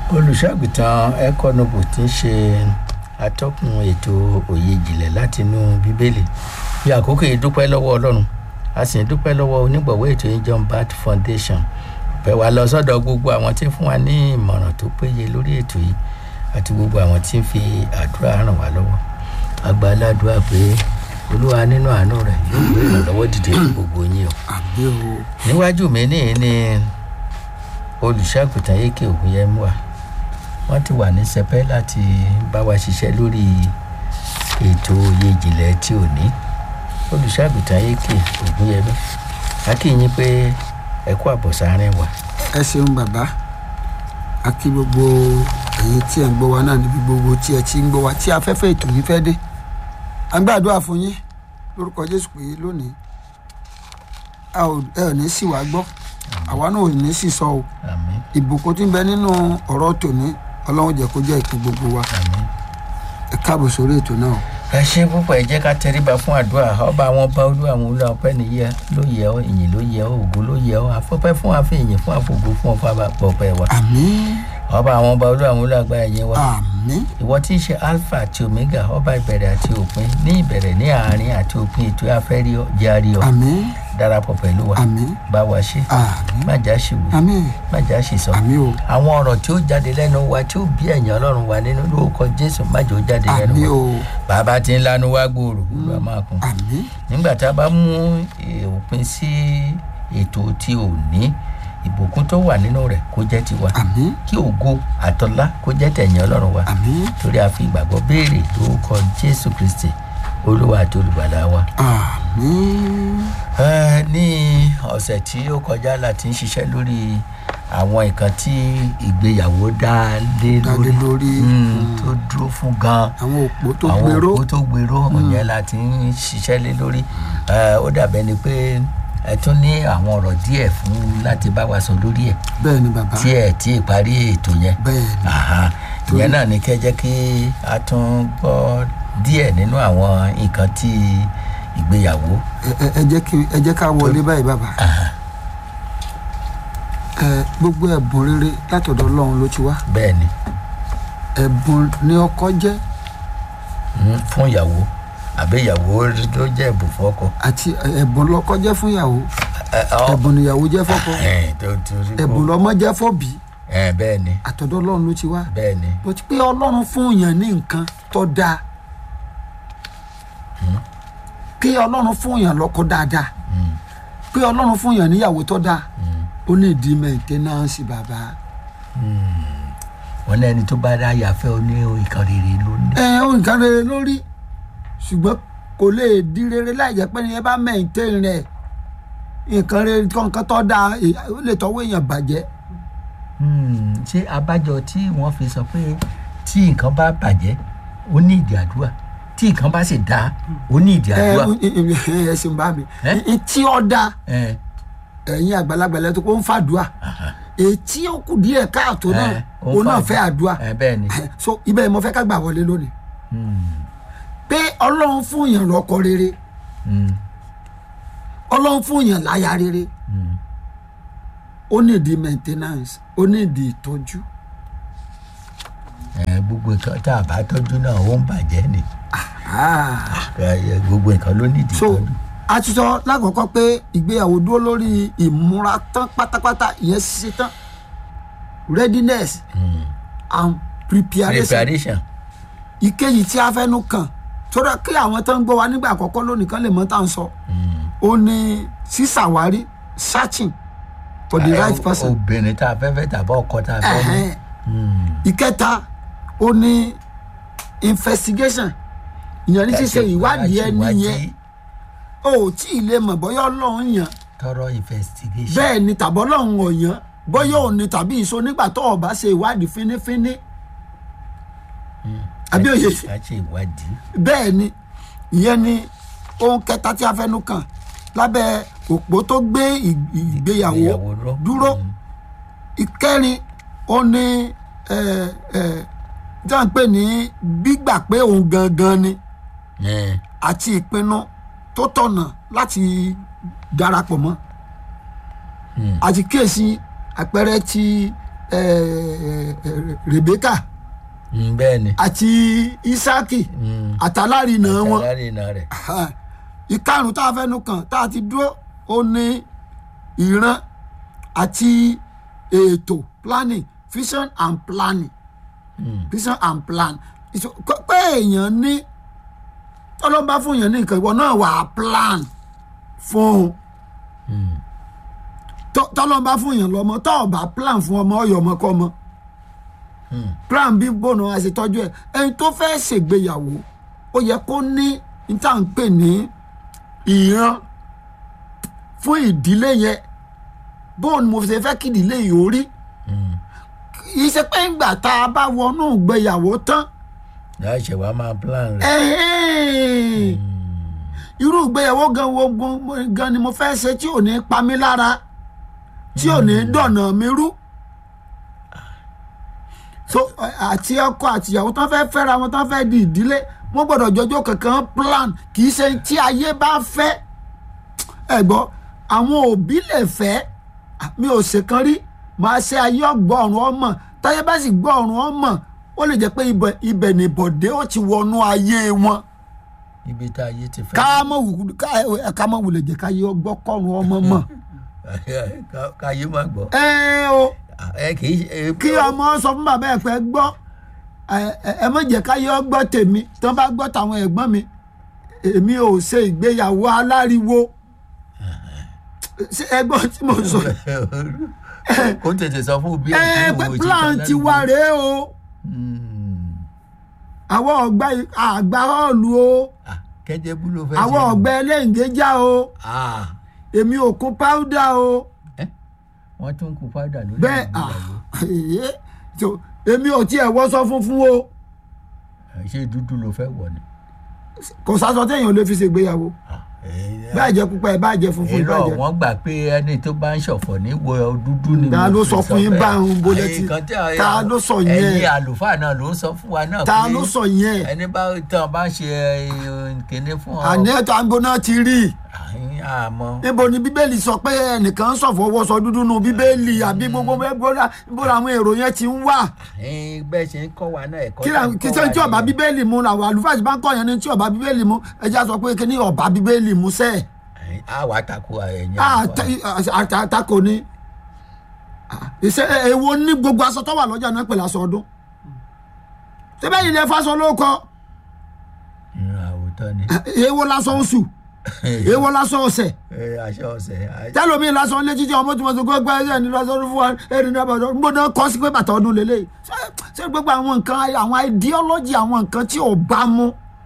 olùṣọ́àgùtàn econobo tí ń ṣe atọ́kùn ètò òye ìjìnlẹ̀ látinú bíbélì bí àkókò yìí dúpẹ́ lọ́wọ́ ọlọ́run a sì ń dúpẹ́ lọ́wọ́ onígbọ̀wọ́ ètò yìí john bat foundation bẹ̀ wá lọ sọ́dọ̀ gbogbo àwọn tí ń fún wa ní ìmọ̀ràn tó péye lórí ètò yìí àti gbogbo àwọn tí ń fi àdúrà ràn wá lọ́wọ́ agbáládùá pé olúwa nínú àánú rẹ̀ yóò gbé ìrànlọ́wọ́ dìde fún gbogbo yín o àbí o níwájú mi ní ní olùṣàgùtàn yékè ògùnyẹmú wa wọ́n ti wà ní sẹpẹ́ láti bá wa ṣiṣẹ́ lórí ètò òye ìjìnlẹ̀ tí ò ní olùṣàgùtàn yékè ògùnyẹmú akínyìn pé ẹ kú àbọ̀sáárín wa ẹ ṣeun bàbá a kí gbogbo ẹ̀yin tí ẹ̀ ń gbọ́ wa náà níbi gbogbo tí ẹ ti ń gbọ́ wa tí afẹ́fẹ́ ètò yìí fẹ́ dé à ń gbàdúrà fún yín lórúkọ jésù pé lónìí a ò ẹ ò ní sì wá gbọ́ àwa náà ò ní sì sọ o àmín ìbùkún tí ń bẹ nínú ọ̀rọ̀ tòní ọlọ́run jẹ́ kó jẹ́ ìpín gbogbo wa àmín. ẹ káàbọ̀ sórí ètò náà o. ẹ ṣe púpọ̀ ẹ jẹ́ ká tẹríba fún àdúrà ọba àwọn ọba olú àwọn olú ọpẹ́ nìyẹ ló yẹ ọ ìyìn ló yẹ ọ ògo ló yẹ ọ afọ́pẹ́ fún àfi ìyìn fún àfògo fún ọfọ àpọ̀pẹ́ wa àmín ọba àwọn ọba olú àwọn olú àgbáyé yẹn wa àmín ìwọ tí í ṣe alpha àti omega ọba ìbẹ̀rẹ̀ àti òpin ní ìbẹ̀rẹ̀ ní àárín àti òpin ètò afẹ́rí járí ọ àmín darapọ̀ pẹ̀lú wa àmín bá wa ṣe àmín má já ṣìwò àmín má já ṣìsọ àmín o àwọn ọ̀rọ̀ tí ó jáde lẹ́nu wa tí ó bí ẹ̀yàn ọlọ́run wa nínú lórúkọ jésù má jẹ́ ó jáde lẹ́nu àmín wa o bàbá tí ń lanu wá gbòòrò gbogbo a máa kún àmín nígbà tá a bá mú eh, òpin sí ètò tí ò ní ìbùkún tó wà nínú rẹ̀ kó jẹ́ tiwa àmín kí ògo àtọlá kó jẹ́ tẹ̀yìn ọlọ́run wa àmín torí a fi ìgbàgbọ́ béèrè lórúkọ jésù kristi olúwa àti olùgbàlà wa. àmín Eh, ní ọ̀sẹ̀ tí ó kọjá la ti ń ṣiṣẹ́ lórí àwọn nǹkan tí ìgbéyàwó dá lé Dá lé lórí lórí. Mm, tó dúró fún gan-an àwọn òpó tó àwọn gbèrò òkú tó gbèrò ọ̀yẹn la ti ń ṣiṣẹ́ lé lórí Eh, ó dàbẹ́ ni pé ẹ tún ní àwọn ọ̀rọ̀ díẹ̀ fún láti bá wa sọ lórí ẹ̀ bẹ́ẹ̀ ni bàbá tí ẹ̀ tí ì parí ètò yẹn bẹ́ẹ̀ ni Àhá. ìyẹn náà ni kẹ́ jẹ́ kí a tún gbọ́ díẹ̀ nínú àwọn nǹkan tí ìgbéyàwó ẹ ẹ- ẹ jẹ́ kí ẹ jẹ́ ká wọlé báyìí bàbá ẹ gbogbo ẹ̀bùn rere látọ̀dọ̀ ọlọ́run ló ti wá bẹ́ẹ̀ ni ẹ̀bùn ni ọkọ jẹ́ mm, fún ìyàwó àbí ìyàwó ló jẹ́ ẹ̀bùn fún ọkọ. àti ẹ̀bùn lọ́kọ jẹ́ fún ìyàwó Ẹ, ọ- ẹ̀bùn níyàwó jẹ́ fọ́kọ ẹ, tó torí kó- ẹ̀bùn lọ́mọ jẹ́ fọ́bí ẹ, bẹ́ẹ̀ ni àtọ̀dọ̀ ọlọ́run ló ti wá bẹ́ẹ̀ ni bó ti pé ọlọ́run fún yàn ní nǹkan tó dáa kí ọlọ́run fún yàn lọ́kọ dáadáa Mm, pé ọlọ́run fún yàn níyàwó tó dáa mm. ó ní ìdí mẹ́ńtẹ́nánsì bàbá wọn ní ẹni tó bá dá yàfẹ́ ó ní ìkan rere ló ní. ẹ ó nǹkan rere lórí ṣùgbọ́n kò lè di rere láì jẹ́ pé ní ẹ bá mẹ́ńtẹ́ rẹ̀ nǹkan rere nǹkan tó dáa ẹ- ó lè tọwọ́ èèyàn bàjẹ́ Hmm, ṣé abájọ tí wọ́n fi sọ pé tí nǹkan bá bàjẹ́ ó ní ìdí àdúrà tí nǹkan bá sì dáa ó ní ìdí ẹ àdúrà. ẹ ṣeun bá mi Ẹ? ẹ tí ó dáa ẹ ẹ̀yin àgbàlagbà lẹ́tọ́ kó ń fàdúà aha, ètí ó kù díẹ̀ káàtó náà ẹ, ó ń òun náà fàdúà. fẹ́ àdúà ẹ bẹ́ẹ̀ ni. so ibẹ̀ ni mo fẹ́ ká gbà wọlé lónìí Hmm, pé ọlọ́run fún yàn lọ́kọ rere hmm, ọlọ́run fún yàn láya rere hmm. ó ní ìdí maintenance ó ní ìdí ìtọ́jú ẹ gbogbo nǹkan tá a bá tọ́jú náà ó ń bàjẹ́ ni Ah. Ẹ, gbogbo nǹkan ló ní ìdí so tọ́jú. a ti sọ lákọ̀ọ́kọ́ pé ìgbéyàwó dúró lórí ìmúra tán pátápátá ìyẹn ṣiṣẹ́ tán readiness Hmm. and preparation preparation. ìkejì tí a fẹ́nu kàn sọ́dọ̀ kí àwọn tó ń gbọ́ wa nígbà àkọ́kọ́ lónìí kan lè mọ̀ tá à ń sọ Hmm. ó ní sísàwárí searching for the Ẹ, right person obìnrin tá a fẹ́ fẹ́ tàbí ọkọ tá a fẹ́ ní. Ẹ̀hẹ́n. Hmm. ìkẹta ó ní investigation ìyẹn ní ṣíṣe ìwádìí ẹni yẹn ó tí ì lè mọ̀ bọ́yá ọlọ́run yàn tọrọ investigation. bẹ́ẹ̀ ni tàbí ọlọ́run ọ̀yàn bọ́yá òun ni tàbí ìṣó nígbà tó o bá ṣe ìwádìí fínífíní àbí òye ká ṣe ìwádìí. bẹ́ẹ̀ ni ìyẹn ni ohun kẹta tí a fẹnu kàn lábẹ́ òpó tó gbé ì- ìgbéyàwó Ìgbéyàwó ró. dúró Mm. ìkẹrin ó ní ẹ ẹ tí a ń pè ní gbígbà pé òun gangan ni Ẹ, àti ìpinnu tó tọ̀nà láti darapọ̀ mọ́ hmm. àti kíyèsí àpẹẹrẹ ti eh, eh, rebeka Mm, bẹ́ẹ̀ ni àti isaki Mm. àtàlárinà wọn alárìnà rẹ̀ ìkarùn tá a fẹnu kàn tá a ti dúró ó ní ìran àti ètò planning vision and planning Mm. vision and plan Ìṣó- pé- pé èèyàn ní tọ́lọ́mbà fún èèyàn ní nǹkan ìwọ náà wà á plan fún un Mm. Tọ́- tọ́lọ́mbà fún èèyàn lọ́mọ tọ́ ọ̀ bá plan fún ọmọ ọyọ ọmọ kọ́ ọmọ Mm. plan bí bọ́ọ̀nù àṣetọ́jú ẹ̀ ẹni tó fẹ́ ṣègbéyàwó ó yẹ kó ní níta ń pè ní ìran fún ìdílé yẹn bóun mo ṣe fẹ́ kí ìdílé yìí ó rí Mm. kì í ṣe pé ńgbà tá a bá wọnú ìgbéyàwó tán láì ṣe wàá máa plan rẹ̀. ẹ̀hẹ́n, irú ìgbéyàwó gan wo gan- gan ni mo fẹ́ ṣe tí ò ní pa mí lára tí ò ní dọ̀nà mi rú so àti ọkọ àtìyàwó tán fẹ́ fẹ́ra wọn tán fẹ́ di ìdílé wọ́n gbọ́dọ̀ jọjọ́ kankan plan kì í ṣe tí ayé bá fẹ́ ẹ gbọ́ àwọn òbí lè fẹ́ mi ò ṣèkan rí màá ṣe ayé ọgbọ́ ọ̀run ọmọ táyé bá sì gbọ́ ọ̀run ọmọ ó lè jẹ́ pé ibẹ̀ ibẹ̀ nìbọ̀dé ó ti wọnú ayé wọn ibi tá ayé ti fẹ́. ká mọ̀ wù ká ẹ ká mọ̀ wulẹ̀ jẹ́ káyé ọgbọ́ kọ́run ọmọ mọ̀ Ká- káyé má gbọ́. ẹ o ẹ kì í ṣe. kí ọmọ sọ fún bàbá ẹ pé gbọ́ ẹ- ẹ ẹ má jẹ́ káyé ọgbọ́ tèmi tí wọ́n bá gbọ́ tàwọn ẹ̀gbọ́n mi èmi ò ṣe ìgbéyàwó aláriwo ṣé ẹgbọ́n tí mo sọ kó tètè sọ fún bí ẹ pé plan ti wá rèé o àwọn ọgbà àgbà họ́ọ̀lù o kẹjẹ bú ló fẹ́ àwọn ọgbà ẹlẹ́ǹgẹ́já o Ah, èmi ò kún páúdà o wọ́n tún kú fádà lórí bẹ́ẹ̀ ìgbéyàwó. ah, èyí, so, èmi ò tiẹ̀ wọ́sọ funfun o ṣé dúdú ló fẹ́ wọ̀ ni. kò sásọ téèyàn lè fi ṣègbéyàwó Ah, eh, bá jẹ́ pupa ẹ̀ bá jẹ́ funfun ẹ̀ bá irọ́ jẹ́ wọ́n gbà pé ẹni tó bá ń ṣọ̀fọ̀ ní wo dúdú ni. Ta mo ló fi sọ fún yín bẹ́ẹ̀. báyìí, bó lẹ Ẹ̀yin ti- kan tí a- ta ló sọ yẹn? ẹ̀yin àlùfáà náà ló ń sọ fún wa náà ta pé ló sọ yẹn ẹni bá tán bá ń ṣe eh, kinní fún ọ. àní ẹ̀tọ́ àgbo náà ti rí i àyín àmọ́. níbo ni bíbélì sọ pé ẹnìkan ń ṣọ̀fọ̀ wọṣọ dúdú nu bíbélì àbí gbogbo bẹ́ẹ̀ bó làwọn èrò yẹn ti ń wà àyín bẹ́ẹ̀ ṣe ń kọ́ wa náà ẹ̀kọ́ kí tá ń làwọn- kí kọ́ sẹ́ni wa tí ọba nìyẹn. bíbélì mu làwọn àlùfáà ti bá ń kọ́ yẹn ní tí ọba bíbélì mu ẹja sọ pé kí ni ọba bíbélì mu sẹ́ẹ̀ Àyín, á wàá takò ẹ̀yìn àlùfáà. àtakò ni ìṣe èwo ní gbogbo aṣọ tó wà lọ́jà náà pẹ̀lú aṣọ ọdún tẹ́bẹ́ yìí lè fásọ ló kọ Mm, àwòtọ́ ni. èwo lásọ oṣù èwo lásọ ọ̀sẹ̀ Eh, aṣọ ọ̀sẹ̀ àyín. tẹ́lómi lásán létí tí ọmọ tí mo ti gbọ́ gbọ́ ẹ̀yẹ ní lásán fún wa ẹ̀rí náà bàtọ́ ń gbọ́dọ̀ kọ́ sí pé bàtà ọdún lélẹ̀ Ṣé- ṣé gbogbo àwọn nǹkan àwọn ideology àwọn nǹkan tí ò bá mú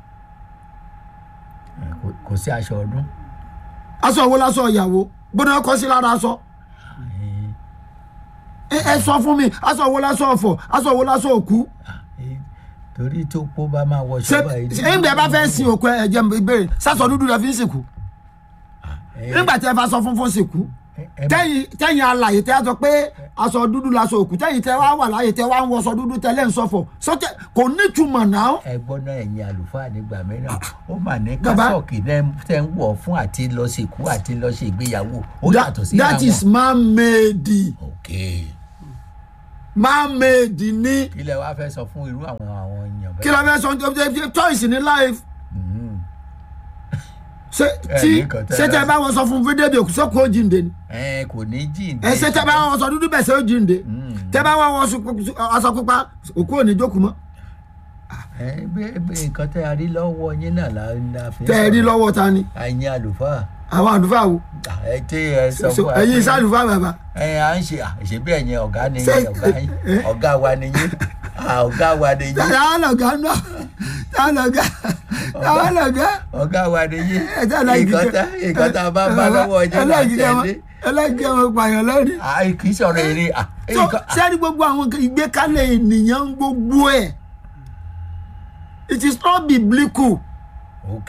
Eh, kò- kò sí aṣọ ọdún. aṣọ wo lásán ìyàwó gbọ́dọ̀ kọ́ sí lára aṣọ Àyín. ẹ ẹ sọ fún mi aṣọ wo lásán ọ̀fọ̀ aṣọ wo lásán òkú Eh, torí tó pọ̀ bá máa wọ ṣé ṣọ́ọ̀bà yìí. ṣé ńgbẹ́ bá fẹ́ sin òkú ẹ jẹ́ mi ìbéèrè sásọ dúdú rẹ fi ń sìnkú Eh, nígbà tí ẹ fa aṣọ funfun sìnkú eh, eh, tẹ́yìn tẹ́yìn alàyè tẹ́ a sọ pé aṣọ dúdú laṣọ òkú tẹ́yìn tẹ́ wá wà láyè tẹ́ wá ń wọṣọ dúdú tẹ́lẹ̀ ń sọ̀fọ̀ sọ́tẹ́ kò nítumọ̀ náà ẹgbọ́n náà ẹ̀yin àlùfáà nígbà mìíràn ó mà ní Bàbá. kásọ̀kì náà tẹ́ ń wọ̀ fún àti lọ sìnkú àti lọ ṣe ìgbéyàwó ó That- yàtọ̀ sí that is man made ok man made ní kí lẹ wá fẹ́ sọ fún irú àwọn àwọn èèyàn kí ló fẹ́ sọ ní choice ní life Mhm. ṣé Ẹ tí ní nǹkan tẹ́ ṣé ẹ tẹ́ dá bá wọn sọ fún fídíò bí òkú sọ́kù ó jíǹde ni ẹ kò ní jíǹde ẹ ṣé tẹ́ bá wọn sọ dúdú bẹ̀ ṣe ó jíǹde tẹ́ bá wọn wọ aṣọ pupa òkú ò ní jókòó mọ́ ẹ bẹ́ẹ̀ bẹ́ẹ̀ nǹkan tẹ́ a rí lọ́wọ́ yín náà la la fi ń tẹ́ ẹ rí sọ̀rọ̀. lọ́wọ́ ta ni ẹ̀yin àlùfáà àwọn àlùfáà wo Ah, ẹ tí ẹ sọ fún wa ẹ̀yin pé- iṣẹ́ àlùfáà bàbá ẹ à ń ṣe àṣebí ẹ̀yin ọ̀gá ni Ṣé- yín ọ̀gá yín eh? ọ̀gá wa ni yín Ah, ọ̀gá wa ni yín táwọn lọ̀gá náà táwọn lọ̀gá táwọn lọ̀gá ọ̀gá wa ni yín ẹ̀jẹ̀ láìkí nǹkan tá nǹkan tá a bá bá lọ́wọ́ ọjọ́ náà tẹ̀lé ẹlẹ́gìí ọmọ pààyàn lẹ́rìí. àì kì í sọ̀rọ̀ èrè à tó nǹkan- sẹ́ni gbogbo àwọn nǹkan ìgbékalẹ̀ ènìyàn ń gbogbo ẹ̀ it is not biblical ok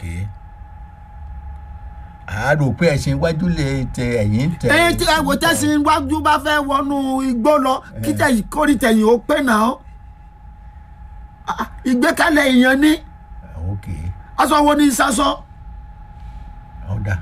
a rò pé ẹ̀sìn iwájú lè tẹ ẹ̀yìn tẹ ẹ̀yin tí ẹ̀wò tẹ̀sí iwájú bá fẹ́ wọnú igbó lọ kí tẹ̀yìn kórì tẹ̀yìn ó pé náà Ah, ìgbékalẹ̀ èèyàn ní ok aṣọ wo ní sásọ ọ̀dà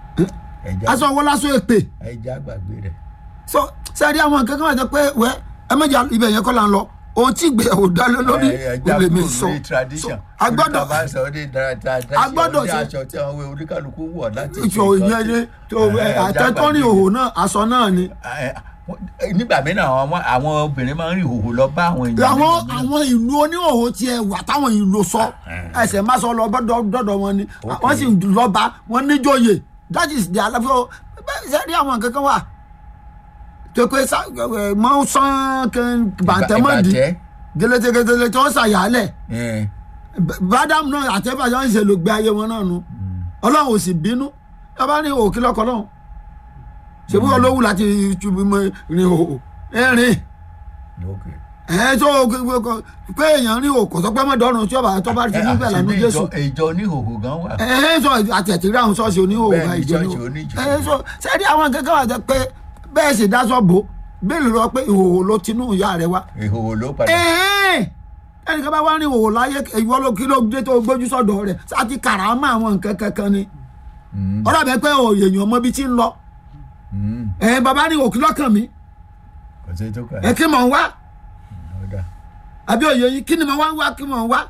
ẹja aṣọ wo lásọ èpè ẹja gbàgbé rẹ̀ so sẹ́ni àwọn nǹkan kan wà jẹ́ pé wẹ́ ẹ mẹ́jà ibẹ̀ yẹn kọ́ la ń lọ ohun tí ìgbéyàwó dá lé lórí ẹ ó lè mi jákòó sọ lórí tradition a gbọ́dọ̀ Oníkà bá sọ ní dáadáa a gbọ́dọ̀ ní ṣe- aṣọ tí àwọn oníkàlùkù wọ̀ láti ìṣò ìyẹn ni tó ẹ, àtẹ́tọ́rìn jágbàgbé. òhò náà aṣọ náà ni Ẹ, ẹ, nígbà mìíràn àwọn ọmọ- àwọn obìnrin máa ń rí ìhòòhò lọ bá àwọn èèyàn àwọn nígbà mìíràn. àwọn ìlú oníhòòhò tiẹ̀ wà táwọn ìlú sọ ẹsẹ̀ má sọ lọ bọ́dọ̀ dọ́dọ̀ wọn ni wọ́n sì lọ́ba wọn níjòyè that is the àlàfo bẹ́ẹ̀ ṣe rí àwọn kankan wà tó pé sá- ẹ, mọ́ sán kan bàtẹ́mọ́dì Ìbàjẹ́. gẹlẹtẹgẹtẹlẹ tí wọ́n ṣàyàlẹ̀ Ẹ, bádàmù náà àtẹ́fàjọ́ ń ṣe ló gbé ayé wọn náà nu ọlọ́run ò sì bínú ẹ bá ní òkè lọ́kọ̀ náà ṣèbí olówó láti túbú mọ rìn òhò ẹ̀rìn ok. ẹ̀ tó pé èèyàn rìn òkò tó pẹ́ mọ́dọ́rùn tí ọba tó bá ti Ẹ, níbẹ̀ àti lánàá bí jésù ìjọ- ìjọ oníhòòhò gan wà. ẹ̀ sọ àtẹ̀tìrí àwọn ṣọ́ọ̀ṣì oníhòòhò Bẹ́ẹ̀ bá ni, ìjọ ṣọ́ọ̀ṣì ní oníjọ. ẹ̀ sọ sẹ́ẹ̀dí àwọn kankan wà jẹ́ pé bẹ́ẹ̀ sì dáṣọ bò bẹ́ẹ̀ lọ pé ìhòòhò ló tinú ìyá rẹ wá ìhòòhò ló padà. ẹ̀ẹ́n ẹnìkan bá wá ní ìhòòhò láyé ìwọ ló kí ló dé tó gbójú sọ́dọ̀ rẹ̀ àti kàràmà àwọn nǹkan kankan ni Mm, ọ̀rọ̀ bẹ́ẹ̀ pé èèyàn mọ ibi tí ń lọ mm, ẹ̀ bàbá ní òkú lọ́kàn mi kò sí tó kà ẹ̀ kí mọ̀ ń wá ó dà. àbí òye yìí kí ni mo wá ń wá kí mo ń wá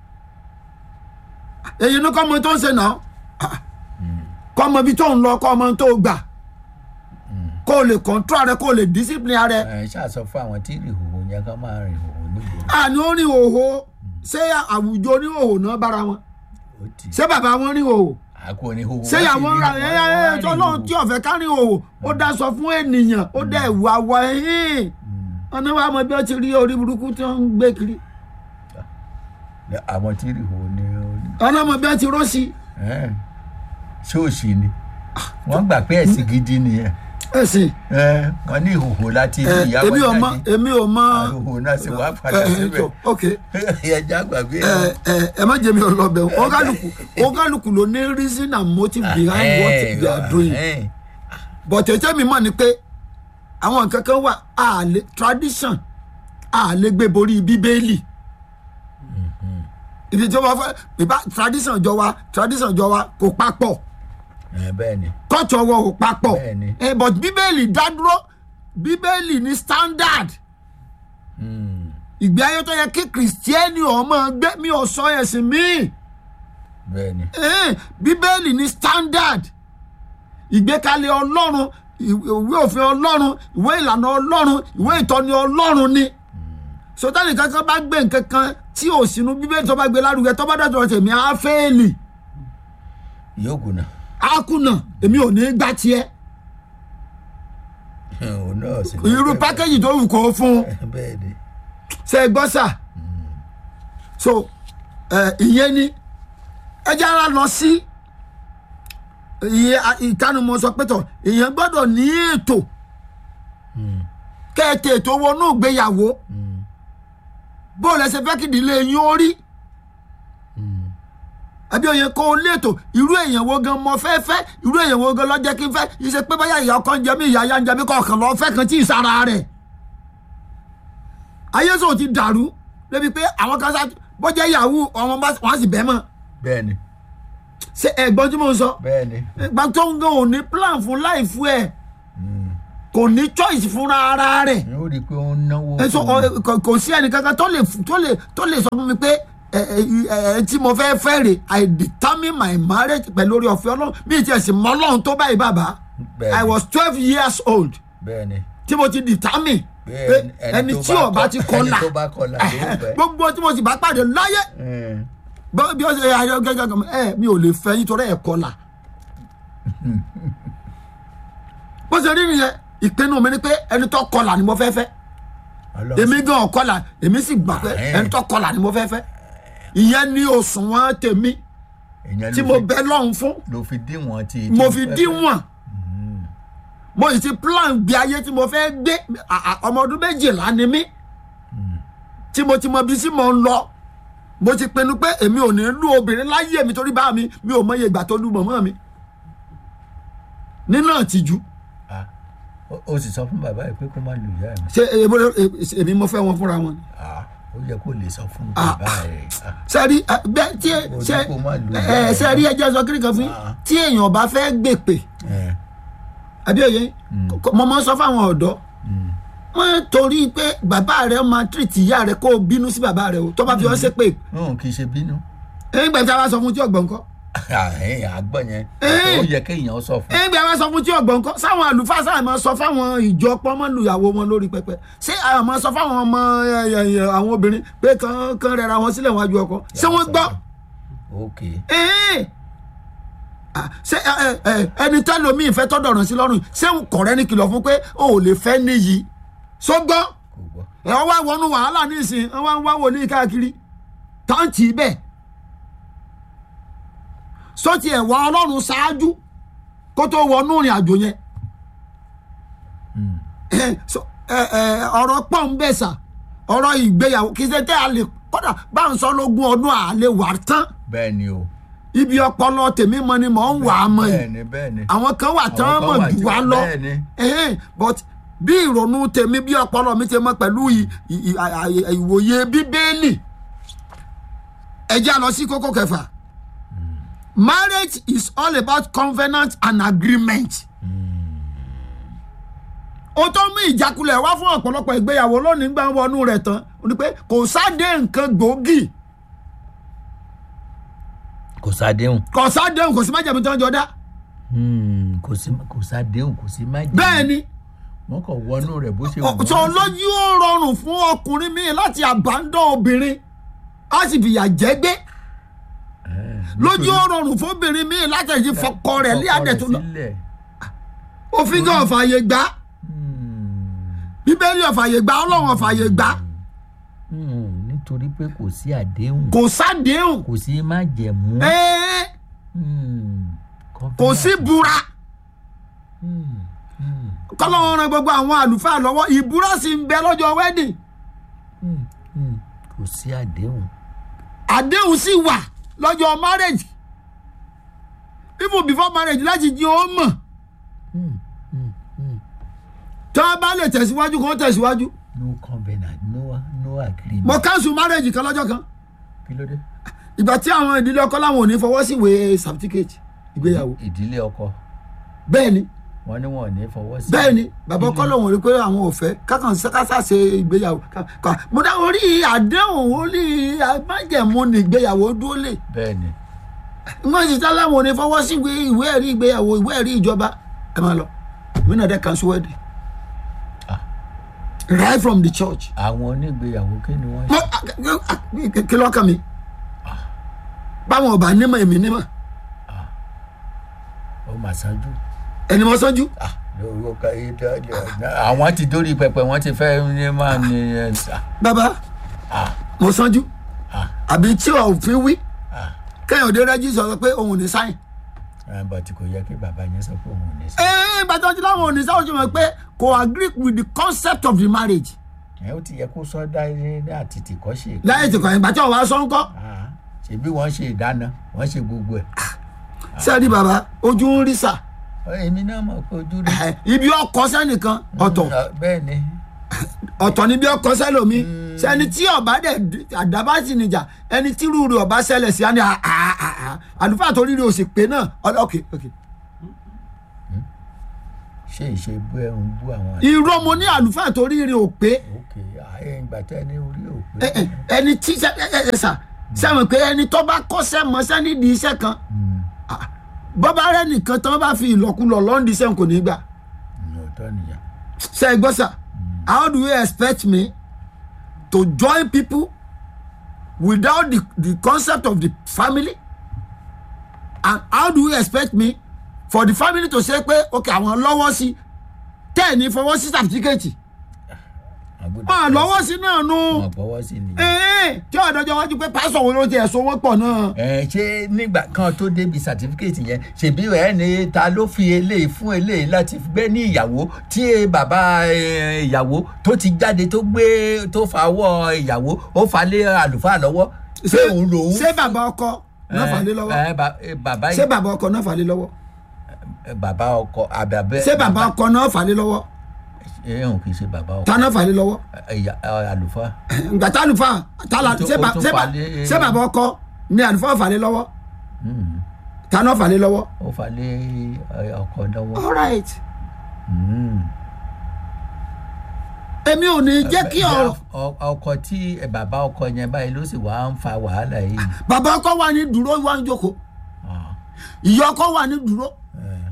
èyí ni kọ́ ọmọ tó ń ṣe náà kọ́ ọmọ ibi tó ń lọ kọ́ ọmọ tó gbà kó o lè control rẹ kó o lè discipline rẹ ẹ ṣàṣọ fún àwọn tí ìhòòhò yẹn kan máa rìn ìhòòhò nígboro. àní ó ní òhò ṣé àwùjọ ní òhò náà bára wọn ó ti ṣé bàbá wọn ní òhò àkó ní ìhòòhò. ṣé ìyàwó ra ẹ ẹ ẹ tọ́lọ́run tí ọ̀fẹ́ ká ní òhò ó dá sọ fún ènìyàn ó dá ìwà wọ ẹ̀hìn ọ̀nà wa mọ bí ó ti rí orí burúkú tí wọ́n ń gbé kiri àwọn tí ìhòòhò ní orí. ọ̀nà mọ bí ó ti rọ́ọ̀sì ẹ, ṣóòṣì ni wọ́n gbà pé ẹ̀sìn gidi nìyẹn. ẹ̀sìn ẹ, wọ́n ní ìhòòhò láti ẹ, inú ìyá èmi ò wọn mọ jáde. èmi ò mọ ìhòòhò náà sì wá padà ẹ, ẹ, síbẹ̀. tó, ok ẹja gbàgbé ẹ ẹ ẹ má jẹ́ mi ò lọ bẹ̀ wọ́n kálukú wọ́n kálukú ló ní reason and motive behind what they are doing but ètò mi mọ̀ ni pé àwọn nǹkan kan wà a lè tradition a lè gbé borí bíbélì ibi tí wọ́n fẹ́ ìbá tradition jọ wa tradition jọ wa kò papọ̀ bẹ́ẹ̀ ni culture wọ kò papọ̀ Bẹ́ẹ̀ni. Eh, but bíbélì dádúró bíbélì ní standard Mm, ìgbé ayé tó yẹ kí kìrìsìtẹ́nì ọmọ gbé mi ò sọ ẹ̀sìn míì bẹ́ẹ̀ ni Eh, bíbélì ní standard ìgbékalẹ̀ ọlọ́run ìwé òfin ọlọ́run ìwé ìlànà ọlọ́run ìwé ìtọ́ni ọlọ́run ni sọtẹ́nì kankan bá gbé nǹkan kan tí ò sínú bíbélì tó bá gbé lárugẹ tó bá dọ̀tọ̀ tèmi á fẹ́ẹ̀lì yóò kùnà á kùnà èmi ò ní gbà tiẹ̀ òun náà sì ní irú bẹ́ẹ̀ pákéjì tó wù kó fún un bẹ́ẹ̀. bẹ́ẹ̀ ni ṣe é gbọ́ sà so ẹ, ìyẹn ni ẹ jẹ́ ara lọ sí ìyẹn ìtanumọ̀ sọ pé tọ̀ èèyàn gbọ́dọ̀ ní ètò kẹ́ẹ̀tẹ̀ ètò wọnú ìgbéyàwó bó o lẹ ṣe fẹ́ kí ìdílé yín ó rí àbí òye kó o létò irú èèyàn wo gan mọ fẹ́ fẹ́ irú èèyàn wo gan lọ́jẹ́ kí n fẹ́ iṣẹ́ pé báyà ìyá ọkọ ń jẹ mí ìyá ya ń jẹ mí kọ̀ọ̀kan lọ́ọ́ fẹ́ kan tí ì sára rẹ̀ ayé sọ ti dàrú débi pé àwọn kan sá bọ́jẹ́ yahoo ọmọ bá wọn sì bẹ́ mọ́ bẹ́ẹ̀ ni ṣé ẹ̀gbọ́n tí mo ń sọ bẹ́ẹ̀ ni ìgbà tó ń gan ò ní plan fún láìfú ẹ̀ kò ní choice fúnra ara rẹ̀ yóò rí i pé ó ń náwó ẹ sọ fún un. ọ, kò kò sí ẹnì kankan tó lè tó lè tó lè sọ fún mi pé ẹ ẹ ẹ ẹ tí mo fẹ́ fẹ́ rè i determine my marriage pẹ̀lú orí ọ̀fẹ́ ọlọ́run bí ìtì ẹ̀sìn mọ́ ọlọ́run tó báyìí bàbá Bẹ́ẹ̀ i ni. was twelve years old bẹ́ẹ̀ ni tí mo ti determine pé Bẹ́ẹ̀ ẹni tó tí bá ò bá kọ- ti kọlà ẹni tó bá kọlà ló fẹ́. gbogbo tí mo sì bá pàdé láyé Ẹ, bọ́- bí ó ṣe ayọ̀ gẹ́gẹ́ gẹ́gẹ́ ẹ mi ò lè fẹ́ yín torí ẹ̀ kọlà bó ṣe rí nìyẹn ìpinnu mi ni pé ẹni tó kọlà ni mo fẹ́ fẹ́ Ọlọ́run èmi gan ọ̀kọlà èmi sì gbà pé Ẹ̀. ẹni tó kọlà ni mo fẹ́ fẹ́ ìyẹn ní òṣùwọ̀n tèmi èèyàn tí ló mo fi- bẹ lọ́hùn fún ló fi díwọ̀n ti mo tí fi fẹ́ fẹ́. díwọ̀n mo sì ti plan gbé ayé tí mo fẹ́ gbé à- à- ọmọ ọdún méjìlá ni mí tí mo ti mọ ibi tí mo ń lọ mo ti pinnu pé èmi ò ní lù obìnrin láyé mi torí bá mi mi ò mọye ìgbà tó lù mọ̀mọ́ mi nínú àtijú Ah, ó- ó sì sọ fún bàbá yìí pé kó má lu ìyá mi ṣé èmi- èmi- èmi mo fẹ́ wọn fúnra wọn ni. Ah, ó yẹ kó lè sọ fún Ah, bàbá rẹ̀ Ah, sẹ́rí bẹ́ẹ̀ tí Mo ní ṣe kó má lu ẹ ìyá ẹ̀. sẹ́rí ẹjẹ́ sọ kíríkan fún yín Ah. tí èèyàn bá fẹ́ gbèpè ẹ, àbí òye mo máa ń sọ fáwọn ọ̀dọ́ wọ́n torí pé bàbá rẹ̀ máa tírìtì ìyá rẹ̀ kó o bínú sí bàbá rẹ̀ o tó bá fi ọ́ ṣépè n kì í ṣe bínú. ẹ̀yìn gbàtà wa sọ fún tí ọ̀gbọ̀n kọ́ àgbọ̀ yẹn Eh. ó yẹ kéèyàn sọ fún. ẹ̀yìn gbàtà wa sọ fún tí ọ̀gbọ̀n kọ́ sáwọn àlùfáà sáà máa sọ fáwọn ìjọ pọ́nmọ́lùyàwó wọn lórí pẹpẹ ṣé àwọn máa sọ fáwọn ọmọ ẹ, ẹ, ẹ, àwọn obìnrin pé kàn kàn rẹra wọn sílẹ̀ wájú ọkọ ṣé wọ́n gbọ́ ok ẹ̀ẹ́n. Ah, ṣé ẹ, ẹ, ẹ, ẹni tẹ́lómi ìfẹ́ tọ́dọ̀ràn sí lọ́rùn ṣé kọ̀rẹ́ ní kìlọ̀ fún pé o ò lè fẹ́ níyì ṣó gbọ́ kò gbọ́. ẹ wá wọnú wàhálà nísìn ẹ wá ń wá wòlíì káàkiri táǹtì bẹ́ẹ̀ sọ́tì ẹ̀ wá ọlọ́run ṣáájú kó tó wọnú ìrìn àjò yẹn Mm. ẹ, so- ẹ, ẹ, ọ̀rọ̀ pọ̀ ń bẹ̀ sà ọ̀rọ̀ ìgbéyàwó kì í ṣe tẹ́ a lè kọ́dà bá ń sọ lógún ọdún à lè wà tán bẹ́ẹ̀ ni o. ibi ọpọlọ tèmi mọ ni mò ń wà á mọ yìí bẹ́ẹ̀ ni bẹ́ẹ̀ ni. àwọn kan wà tán Àwọn kan mọ̀ wà jù tí wá wọ́n- lọ bẹ́ẹ̀ ni. Ẹhẹ́n, but bí ìrònú tèmi bí ọpọlọ mi ti mọ pẹ̀lú ì- ì- ì- à- à- ìwòye bíbélì ẹ jẹ́ á lọ sí kókó kẹfà marriage is all about covenant and agreement ó tó mú ìjákulẹ̀ wá fún ọ̀pọ̀lọpọ̀ ìgbéyàwó lónìí gbà wọnú rẹ̀ tán ó ní pé kò sáde nǹkan gbòógì kò sádéhùn. kò sáde kò sí májèmí tó ń jọ dá Hmm, kò sí kò sádéhùn kò sí má jẹ́. bẹ́ẹ̀ ni wọ́n kàn wọnú rẹ̀ bó ṣe wù sọ lójú ó rọrùn fún ọkùnrin míì láti àbádọ́ obìnrin á sì fìyà jẹ́ gbé lójú ó rọrùn fún obìnrin míì láti ẹ̀jẹ̀ fọkọ rẹ̀ lé àdẹ̀ tó lọ òfin gan ọ̀fààyè gbà bíbélì ọ̀fààyè gbà ọlọ́run ọ̀fààyè gbà nítorí pé kò sí àdéhùn kò sádéhùn kò sí má jẹ̀mú. ẹ́ẹ́ Hmm, kò sí búra Hmm, hmm, kọ́lọ́run ran gbogbo àwọn àlùfáà lọ́wọ́ ìbúra sì ń bẹ lọ́jọ́ wedding hmm, hmm. kò sí àdéhùn. àdéhùn sì wà lọ́jọ́ marriage even before marriage láti jí ó mọ̀ Hmm, hmm, hmm. tí wọ́n bá lè tẹ̀síwájú kó tẹ̀síwájú no covenant no no agreement. mo cancel marriage kan lọ́jọ́ kan kí ló dé. ìgbà tí àwọn ìdílé ọkọ láwọn ò ní fọwọ́ sí ìwé certificate ìgbéyàwó ìdílé ọkọ bẹ́ẹ̀ ni wọn ní wọn ò ní fọwọ́ sí. bẹ́ẹ̀ ni bàbá ọkọ lòun rí pé àwọn ò fẹ́ kákan kásá ṣe ìgbéyàwó ká- ká- mo dá orí àdéhùn orí májẹ̀mú ní ìgbéyàwó dúró lè bẹ́ẹ̀ ni. wọ́n sì tá láwọn ò ní fọwọ́ sí ìwé ìwé ẹ̀rí ìgbéyàwó ìwé ẹ̀rí ìjọba ẹ máa lọ mí náà dẹ́ cancel wedding Ah. right from the church àwọn onígbéyàwó kí ni wọ́n mo ṣe. kí lọ́kàn mi báwọn ọba nímọ̀ èmi nímọ̀ ó mà ṣáájú. ẹni mo sọ́jú Ah, lórúkọ káyé dáadáa. àwọn ti dórí pẹpẹ wọn ti fẹ́ ní máa ní ẹ sà. bàbá Ah, mo sọ́jú ah, àbí tí òfin wí ah. kẹ́hìndé rẹ́jí sọ pé òun ò ní sáyìn. ẹ bàtí kò yẹ kí bàbá yẹn sọ pé òun ò ní sí. ee gbàtọ́ tí láwọn ò ní sáyìn ojú mọ̀ pé kò agree with the concept of the marriage. ẹ ó ti yẹ kó sọ dá ní àtìtì kọ́ ṣe. láyé tí kò yẹn gbàtọ́ wàá sọ ń kọ́ Ah, ṣebí wọ́n ṣe ìdáná wọ́n ṣe gbogbo ẹ̀. sẹ́ẹ̀dì bàbá ojú ń rí sà èmi náà mọ̀ pé ojú rí. Eh, ibi ọkọ sẹ́nìkan ọ̀tọ̀ Mm, bẹ́ẹ̀ ni. ọ̀tọ̀ níbi ọkọ sẹ́lòmí sẹ́ni tí ọba dẹ̀ àdábá sì nìjà ẹni tí rúurú ọba ṣẹlẹ̀ sí á ní à- à- à- à- àlùfáà tó rírì òsì pé náà ọlọ́- ok ok ṣé ìṣe bú ẹ ń bú àwọn. irọ́ mo ní àlùfáà tó rírì ò pé ok ààyè ìgbà tẹ ní orí ẹ- òpin. ẹ- ẹni tí sẹ ẹ ẹ ẹ sà sẹ́wọ̀n pé ẹni tó bá kọ́sẹ́ mọ́sẹ́ nídìí iṣẹ́ kan ah, bọ́bá rẹ nìkan tán bá fi ìlọ́kulọ̀ lọ́ndì sẹ́wọ̀n kò ní gbà ọ̀tọ̀ nìyẹn. ṣe é gbọ́ sà how do you expect me to join people without the the concept of the family and how do you expect me for the family to say pé ok àwọn lọ́wọ́ sí tẹ́ ẹ̀ ní fọwọ́ sí certificate wọn lọ́wọ́ sí náà nù wọn gbọ́wọ́ sí ni. ẹ̀ẹ́n tí ọ̀dọ́jọ́ wájú pé pásọ̀ wo ló ti ẹ̀sùn wọn pọ̀ náà. ẹ ṣé nígbà kan tó débi sàtífíkẹ́tì yẹn ṣèbí ẹ ní ta ló fi eléyìí fún eléyìí láti gbé ní ìyàwó tí bàbá eh, ìyàwó tó ti jáde tó gbé tó fàwọ́ ìyàwó ó fà lé àlùfáà lọ́wọ́ ṣé òun lòun. ṣé bàbá ọkọ náà fà lé lọ́wọ́ ẹ, ba- eh, bàbá ṣé bàbá ọkọ náà fà lé lọ́wọ́ eh, bàbá ọkọ àbàbẹ. ṣé bàbá ọkọ náà fà lé lọ́wọ́ ẹ òun kì í ṣe bàbá ọkọ ta náà fà lé lọ́wọ́ ẹ̀yà àlùfáà. ngbà tá àlùfáà tálà Ó tún- ṣé ó bà- tún ṣé bà- fà lé- ṣé bàbá ọkọ ni àlùfáà fà lé lọ́wọ́ Mm. ta náà fà lé lọ́wọ́. ó fà lé eh, ọkọ lọ́wọ́. all right Mm. èmi ò ní jẹ́ kí ọ̀rọ̀ Ọ- ọkọ tí ẹ, bàbá ọkọ yẹn báyìí ló sì wá ń fa wàhálà yìí. bàbá ọkọ wà ní dúró wà ń jókòó Ah, ìyá ọkọ wà ní dúró eh,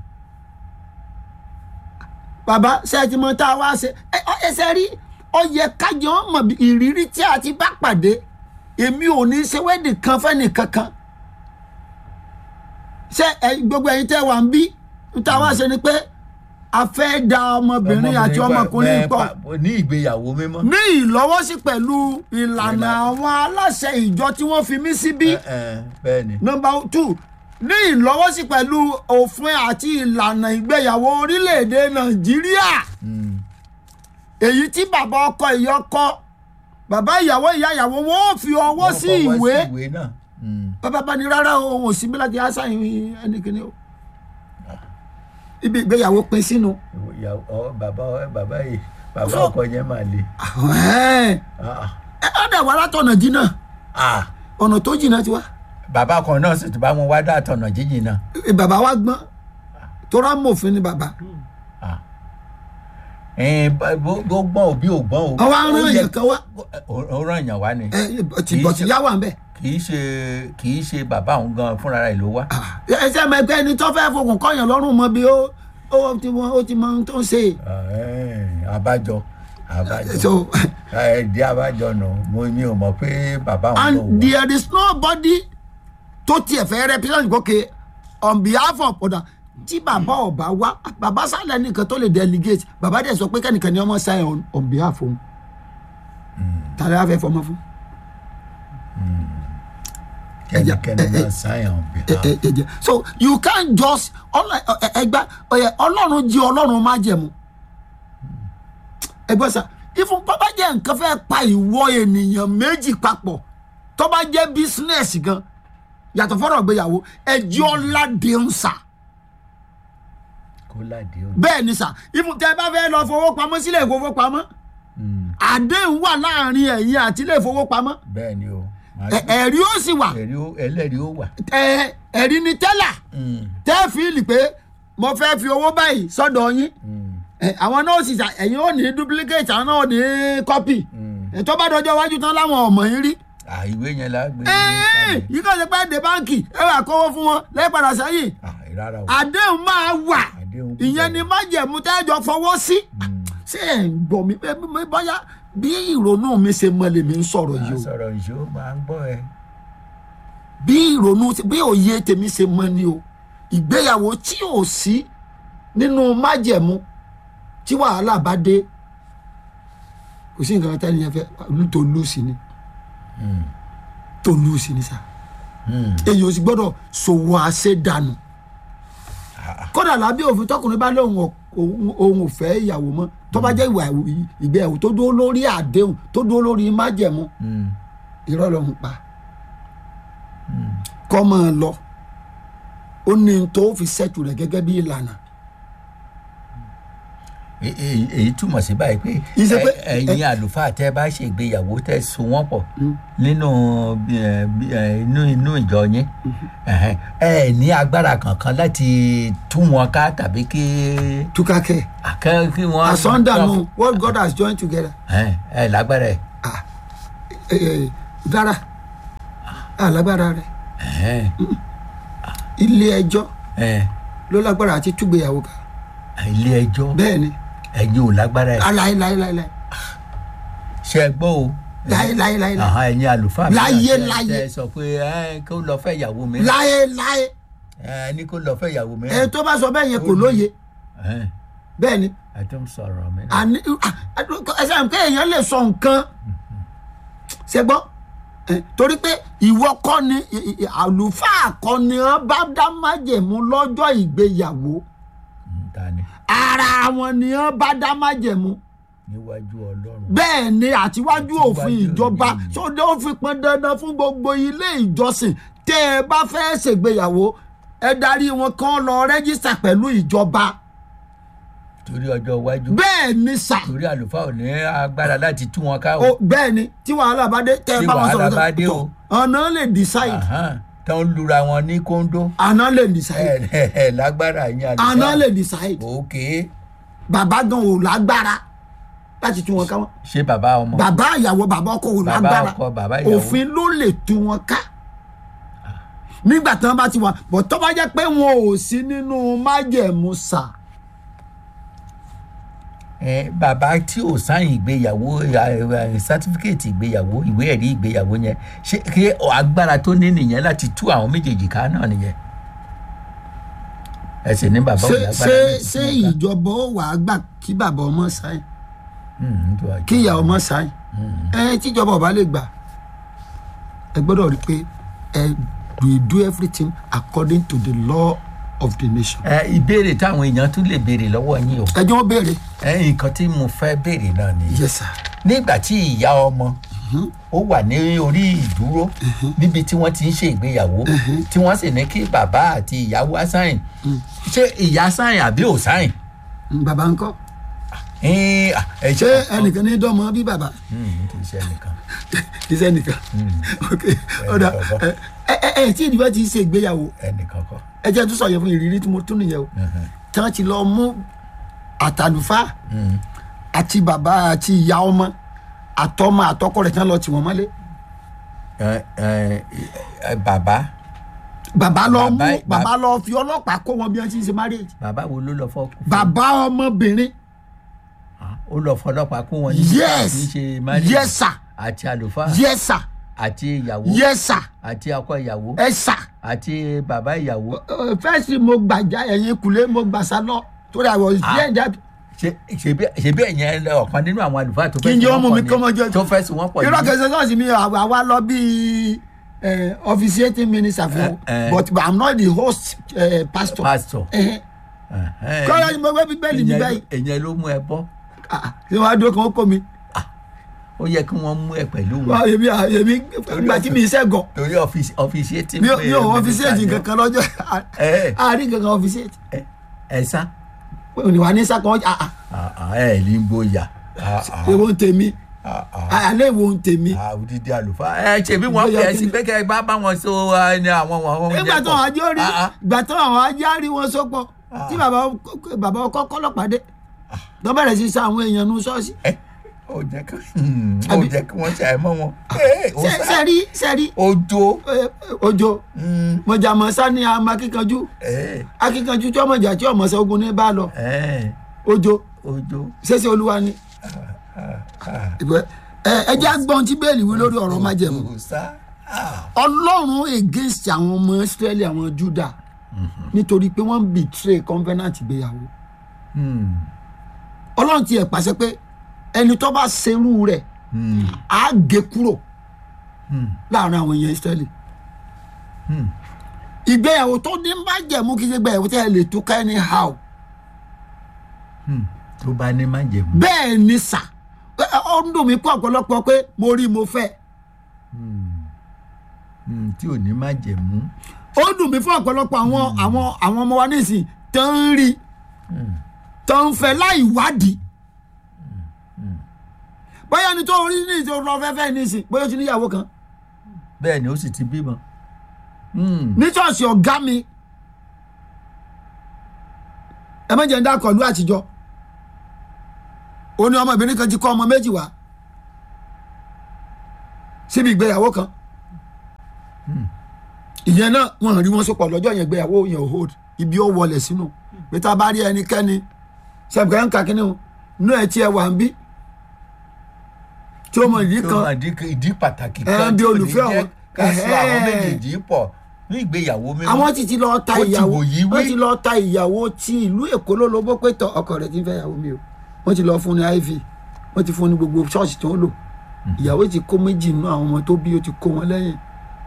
bàbá ṣẹ́ẹ̀tì mọ́ tá a wá ṣe ẹ ọ- ẹsẹ̀ rí ọ yẹ kájọ mọ̀ bí ìrírí tí a ti bá pàdé èmi ò ní ṣe wẹ́ẹ̀dì kan fẹ́ni kankan ṣé ẹ gbogbo ẹ̀yin tẹ́ wà ń bí ń tá a wá ṣe ni pé a fẹ́ da ọmọbìnrin àti ọmọkùnrin bẹ́ẹ̀ pọ̀ pa- ní ìgbéyàwó mímọ́. ní ìlọ́wọ́sí pẹ̀lú ìlànà àwọn aláṣẹ ìjọ tí wọ́n fi mí síbí Eh, eh, bẹ́ẹ̀ ni. nọmba two ní ìlọ́wọ́sí pẹ̀lú òfin àti ìlànà ìgbéyàwó orílẹ̀-èdè nàìjíríà Mm, èyí tí bàbá ọkọ ìyá ọkọ bàbá ìyàwó ìyá ìyàwó wọn ò fi ọwọ́ wọ́n sí fọwọ́ ìwé ìwé náà. Mm, bàbá bá ní rárá o, òun ò sí bí láti ásáyìn ẹnìkìnní o ibi ìgbéyàwó pin sínú ìyàwó- ọ, bàbá bàbá yìí bàbá So- ọkọ yẹn máa le. ẹ Ah, ẹ dẹ̀ wá látọ̀nà jìnnà ah, ọ̀nà tó jìnnà ti wá bàbá kan náà sì ti bá wọn wá dá àtọ̀nà jíjìn náà. Ẹ, bàbá wa gbọ́n tó rá mòfin ni bàbá Ah. Eh, bá- bó bó gbọ́n òbí ò gbọ́n o. àwọn arán Ó yẹ- èèyàn kan wá ó- ó rán èèyàn wá ni. ẹ ti bọ̀ tí yá wà ń bẹ̀. kì í ṣe kì í ṣe bàbá òun gan fúnra rẹ̀ ló wá. ẹsẹ̀ mọ̀ ẹgbẹ́ ẹni tó fẹ́ fokùn kọ́yàn lọ́rùn mọ́ bí ó ó ti mọ ó ti mọ ohun tó ń ṣe. Ah, eh, abájọ abájọ. so ẹ̀ẹ́dì abájọ nù mo mi ò mọ̀ pé bàbá òun ló and wá. there is nobody tó tiẹ̀ fẹ́ represent gòkè on behalf of ọ̀dà tí bàbá ọba wá bàbá sálẹ̀ nìkan tó lè delegate bàbá dẹ̀ sọ pé kẹ́nìkan ni ọmọ sign on, on behalf òun tàbí àfẹ́ fọmọ fún. kẹ́nikẹ́ni máa sáyàn bí. ẹ ẹ ẹ jẹ so you can't just ẹgbà ọlọ́run jí ọlọ́run má jẹ̀mú ẹgbẹ́ sà ìfún bàbá jẹ́ nǹkan fẹ́ pa ìwọ ènìyàn méjì papọ̀ tó bá jẹ́ bísínẹ́sì gan yàtọ̀ fọ́rọ̀ gbéyàwó ẹjọ́ ládéhùn sà kó ládé o. bẹ́ẹ̀ ni sà ìfún tẹ́ bá fẹ́ lọ fowópamọ́ sílẹ̀ ìfowópamọ́ àdéhùn wà láàrin ẹ̀yin àti ilé ìfowópamọ́ bẹ́ẹ̀ ni o. Màá ẹ- ẹ̀rí ó sì wà ẹ̀rí ó- ẹlẹ́rìí ó wà. ẹ- ẹ̀rí ni tẹ́là tẹ́ fíìlì pé mo fẹ́ fi owó báyìí sọ́dọ̀ yín ẹ, àwọn náà sì ṣà ẹ̀yin ò ní duplicate àwọn náà ò ní copy ẹ, tó bá dọjọ́ iwájú tán láwọn ọmọ yín rí Ah, ìwé yẹn la gbé. Ẹ́ẹ̀, yìí kàn ṣe pé dé báǹkì ẹ wà kówó fún wọn lẹ́ẹ̀padà sẹ́yìn Ah, rárá o. àdéhùn máa wà Àdéhùn ìyẹn ni májẹ̀mú tẹ́jọ fọwọ́ sí ṣé ẹ̀ ń gbọ́ mi ẹ, mi- bóyá bí ìrònú mi ṣe mọ lèmi ń sọ̀rọ̀ yìí máa o sọ̀rọ̀ ìṣó máa ń gbọ́ ẹ. bí ìrònú bí òye tèmi ṣe mọ ni o ìgbéyàwó tí ò sí nínú májẹ̀mú tí wàhálà bá dé kò sí nǹkan tẹ́lẹ̀ yẹn fẹ́ tó lù sí ni tó lù sí ni sá èyí ò sì gbọ́dọ̀ ṣòwò àṣedànù kódà lábẹ́ òfin tọkùnrin bá lóun ò- òun òun ò fẹ́ ìyàwó mọ́ tó bá jẹ́ ìwà ìgbéyàwó tó dúró lórí àdéhùn tó dúró lórí májẹ̀mú irọ́ ló ń pa kọ́ máa lọ ó ní n tó fi ṣẹ́tù rẹ̀ gẹ́gẹ́ bí ìlànà E- e- èyí túmọ̀ sí báyìí pé Ìṣe pé- ẹ- ẹ̀yin àlùfáà tẹ́ bá ṣe ìgbéyàwó tẹ́ so wọ́n pọ̀ nínú bí- ẹ, bí- ẹ, inú inú ìjọ yín ẹ̀hẹ́n, ẹ ní agbára kankan láti tú wọn ká tàbí kí túkàkẹ́ àkẹ́ kí wọ́n. àsọ̀ndànù what God has joined together ẹ ẹ lágbára ẹ. ah ẹ ẹ dára alágbára rẹ̀ ẹ̀hẹ́n, ilé ẹjọ́ ẹ ló lágbára àti túgbéyàwó ká ilé ẹjọ́ bẹ́ẹ̀ ni ẹ̀yin ò lágbára ẹ. láéláéláé ṣe é gbọ́ o. láéláéláé Àhán, ẹ̀yin àlùfáà mi Láyé, náà tẹ́- láyé. tẹ́ sọ pé ẹ kó lọ fẹ́ ìyàwó mi. láéláé ẹ ní kó lọ fẹ́ ìyàwó mi. ẹ tó bá sọ bẹ́ẹ̀ yẹn kò lóye Ẹ̀hẹ́n, bẹ́ẹ̀ ni ẹ tó ń sọ̀rọ̀ mi náà. àní ẹsẹ̀ àǹkẹ́ èèyàn lè sọ nǹkan ṣe gbọ́ ẹ, torí pé ìwọ kọ́ ni ì- ì- àlùfáà kọ́ ni wọ́n bá dá májẹ̀mú lọ́jọ́ ìgbéyàwó Mm, ta ni ara wọn ni wọ́n bá dá májẹ̀mú níwájú ọlọ́run. bẹ́ẹ̀ ni àtiwájú òfin Àtiwájú ìjọba òfin. sóde ó fi pọn dandan fún gbogbo ilé ìjọsìn tẹ́ ẹ bá fẹ́ ṣègbéyàwó ẹ darí wọn kàn lọ rẹ́gísítà pẹ̀lú ìjọba torí ọjọ́ iwájú. bẹ́ẹ̀ ni sà torí àlùfáà ò ní agbára láti tú wọn ká o o. bẹ́ẹ̀ ni tí wàhálà bá dé tẹ́ ẹ Tí bá wọn wàhálà sọ̀rọ̀ bá dé o. ọ̀nà lè decide Àhán, tó ń lura wọn ní kóńdó. àná lè ẹ decide ẹ ẹ lágbára yín àlùfáà. àná lè decide òkè bàbá gan ò lágbára láti tú wọn ká wọn ṣé bàbá ọmọ bàbá ìyàwó bàbá ọkọ wò bàbá lágbára ọkọ bàbá ìyàwó òfin ló lè tú wọn ká nígbà tí wọn bá ti wà bọ̀ tó bá jẹ́ pé wọn ò sí nínú májẹ̀mú sà ẹ bàbá tí ò sáyìn ìgbéyàwó sátífíkẹ́ẹ̀tì ìgbéyàwó ìwé ẹ̀rí ìgbéyàwó yẹn ṣé kí agbára tó ní nìyẹn láti tú àwọn méjèèjì ká náà nìyẹn ẹ sì ní bàbá ṣé òní agbára ṣé láti tú ṣé wọn ká. ìjọba ó wàá gbà kí bàbá ọmọ sáyìn Mm, tó àjọ. kí ìyá ọmọ sáyìn ẹ tíjọba ọba lè gbà ẹ gbọ́dọ̀ rí i pé ẹ we do everything according to the law of the nation. ẹ ìbéèrè táwọn èèyàn tún lè béèrè lọ́wọ́ yín o ẹjọ́ wọn béèrè ẹ nǹkan tí mo fẹ́ béèrè náà ni yes sir nígbà tí ìyá ọmọ ó wà ní orí ìdúró níbi tí wọ́n ti ń ṣe ìgbéyàwó tí wọ́n sì ní kí bàbá àti ìyá wá sáyìn ṣé ìyá sáyìn àbí ò sáyìn. Mm, bàbá ńkọ́ Ẹ, à, ẹ ṣé ẹnìkan ní dọ́mọ bí bàbá Mm, kì í ṣe ẹnìkan. iṣẹ́ nìkan ok ọ̀dà kọ̀ọ̀kan. ẹ ẹ ẹ tí ìdìbò ti ṣe ìgbéyàwó ẹnìkan kọ́. ẹ jẹ́ tó sọ̀yẹ̀ fún ìrírí tí mo tún nìyẹn o tí wọ́n ti lọ mú àtàlùfá àti bàbá àti ìyá ọmọ àtọmọ àtọkọ rẹ̀ tí wọ́n lọ tì wọ́n mọ́lé Ẹ, ẹ, ẹ, bàbá bàbá lọ mú Bàbá- bàbá lọ fi ọlọ́pàá kó wọn bí wọ́n ti ń ṣe marriage bàbá wo ló lọ fọ́ bàbá ọmọbìnrin ó lọ fọlọ́pàá kún wọn níbi yes tí ń ṣe marriage yes sir àti àlùfáà yes sir àti ìyàwó yes sir àti ọkọ ìyàwó ẹ sir àti bàbá ìyàwó fẹ́ẹ̀sì mo gbàjà ẹ̀yìn kulé mo gbàsá lọ torí àwọn Ah. ìdí ẹ̀dá Ṣé- ṣebí ṣebí ẹ̀yẹn lẹ ọ̀kan nínú àwọn àlùfáà tó Kí n jẹ́ fẹ́ ọmọ mi kọ́ mọ́ jẹ́- tó fẹ́ sùn wọ́n pọ̀ irọ́ yìí. kẹsàn-án náà sì mi àwa àwa lọ bí officiating minister fún Eh, eh. but but i'm not the host uh, pastor. pastor Eh, ẹ̀hẹ́n. kọ́lá ni mo gbé bíbélì mi Ìyẹn ló- báyìí ìyẹn ló mú ẹ bọ́ Ah, ṣé wàá dúró kan ó kó mi ó yẹ kí wọ́n mú ẹ pẹ̀lú Wá, wọn èmi à- èmi ìgbà tí mi iṣẹ́ gan torí ọfíìsì tí mi ò mi ò officiate kankan lọ́jọ́ ẹ àárín kankan officiate ẹ sá òníwà ní sákan ọjà ẹ ní gbóyà èwo ń tèmi alẹ́ èwo ń tèmi odidi àlùfáà ẹ ṣèbí wọn Bóyá fi ẹ kí sí ni- pé kẹ bá bá wọn so ẹ ní àwọn wọn wọn nígbà tó àwọn ajó rí Ah, ah. ìgbà tó àwọn ajá rí wọn sọpọ̀ tí bàbá bàbá ọkọ kọlọ́pàá dé tó bẹ̀rẹ̀ sí sa àwọn èèyàn nu ṣọ́ọ̀ṣì ẹ ó jẹ kí ó Àbí- jẹ kí wọn ṣe àìmọ wọn Ẹ, ó sá. sẹ́rí sẹ́rí ojo eh, ojo mọ̀jàmọ̀ sani àmọ́ akíkanjú ẹ akíkanjú tí ọmọ ìjà tí ọmọ ṣe ogun ní bá lọ ẹ ojo ojo ṣẹṣẹ olúwa ni Ìbẹ́- ẹ ẹ jẹ́ agbọ́n tí bẹ́ẹ̀lì wí lórí ọ̀rọ̀ májẹ̀mú kò sá Ah, ọlọ́run against àwọn ọmọ israẹli àwọn juda nítorí pé wọ́n betray covenant ìgbéyàwó hmm, ọlọ́run ti ẹ̀ pàṣẹ pé ẹni tó bá serú rẹ̀ hmm, á gé kúrò hmm, láàrin àwọn èèyàn israẹli hmm. ìgbéyàwó tó ní májẹ̀mú kí ṣe gbéyàwó tẹ́ ẹ lè tú ká ẹni how Hmm, tó bá ní má jẹ̀mú bẹ́ẹ̀ ni sà ẹ, ẹ, ó ń dùn mí kó ọ̀pọ̀lọpọ̀ pé mo rí mo fẹ́ Hmm, tí ò ní má jẹ̀mú ó dùn mí fún ọ̀pọ̀lọpọ̀ àwọn àwọn àwọn ọmọ wa nísìn tó ń rí tó ń fẹ́ láì wádìí bóyá ni tó rí ní ìṣòro lọ fẹ́fẹ́ nísìn bóyá ó ti níyàwó kan bẹ́ẹ̀ ni ó sì ti bímọ. Hmm, ní ṣọ́ọ̀ṣì ọ̀gá mi ẹ má jẹ́ ń dákọ̀ ìlú àtijọ́ ó ní ọmọbìnrin kan ti kọ́ ọmọ méjì wá síbi ìgbéyàwó kan ìyẹn náà wọn rí wọn sopọ̀ lọ́jọ́ yẹn ìgbéyàwó yẹn ò hold ibi ó wọlé sínú pé tá a bá rí ẹnikẹ́ni sẹ́bùkẹ́ ń ka kínní o inú ẹ̀ tí ẹ wà ń bí tí ó mọ ìdí tó kan máa di ìdí pàtàkì Ẹ, kan bí tí ò ní olùfẹ́ jẹ́ àwọn- ká sọ àwọn Ẹ̀hẹ́. méjèèjì pọ̀ ní ìgbéyàwó mímọ́. àwọn ti ti lọ ta Ó ti ìyàwó wòyí wí. wọ́n ti lọ ta ìyàwó ti ìlú èkó ló lobó pé tọ ọkọ rẹ̀ ti ń fẹ́ ìyàwó mi o wọ́n ti lọ fún ní iv wọ́n ti fún ní gbogbo ṣọ́ọ̀ṣì tó ń lò ìyàwó ti kó méjì nínú àwọn ọmọ tó bí ó ti kó wọn lẹ́yìn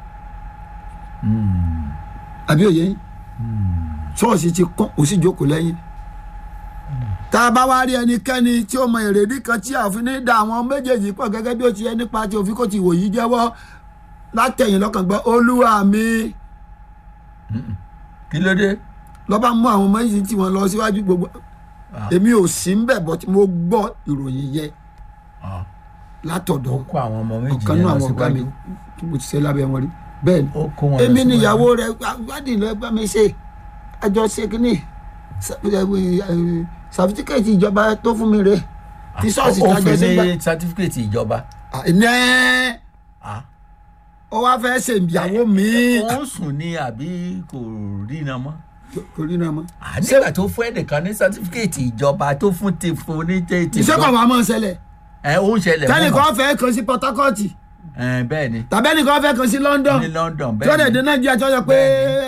Hmm, àbí òye yín ṣọ́ọ̀ṣì ti kán ó sì jókòó lẹ́yìn tá a bá wá rí ẹnikẹ́ni tí ó mọ èrèdí kan tí àfin ní da àwọn méjèèjì pọ̀ gẹ́gẹ́ bí ó ti yẹ nípa tí òfin kò ti wò yí jẹ́wọ́ látẹ̀yìn lọ́kàn gbọ́ olúwa mi kí ló dé. lọ́ba mú àwọn ọmọ yìí tí wọ́n lọ síwájú gbogbo Ah. èmi ò sí ń bẹ̀ bọ́ tí mo gbọ́ ìròyìn yẹn Ah, látọ̀dọ̀ ó kó àwọn ọmọ méjì ọ̀kan yẹn náà lọ àwọn ọ̀gá mi síwájú. tí mo ti ṣe lábẹ́ wọn rí bẹ́ẹ̀ ni ó kó wọn lọ èmi síwájú. níyàwó rẹ̀ wádìí lọ bá mi ṣe àjọ ṣe kínní sàfitíkẹ́ẹ̀tì ìjọba tó fún mi rè tí ṣọ́ọ̀ṣì ó tájọ fi sí gbà ní sátífíkẹ̀tì ìjọba. ẹ̀ Ah. ó wá fẹ́ ṣe ìyàwó mi ó ń sùn ní àbí kò rí iná mọ́. kò rí náà mọ́. Ah, nígbà tó fún ẹnìkan ní sátífíkẹ̀tì ìjọba tó fún ti fún ní tètè. iṣẹ́ kan wàá mọ̀ ṣẹlẹ̀ ẹ ó ń ṣẹlẹ̀ mọ́ tẹ́nìkan fẹ́ kan sí Port Harcourt ẹ bẹ́ẹ̀ ni tàbí ẹnìkan fẹ́ kan sí London ní London tí ó dẹ̀ bẹ́ẹ̀ dé ni Nàìjíríà tí ó yẹ pé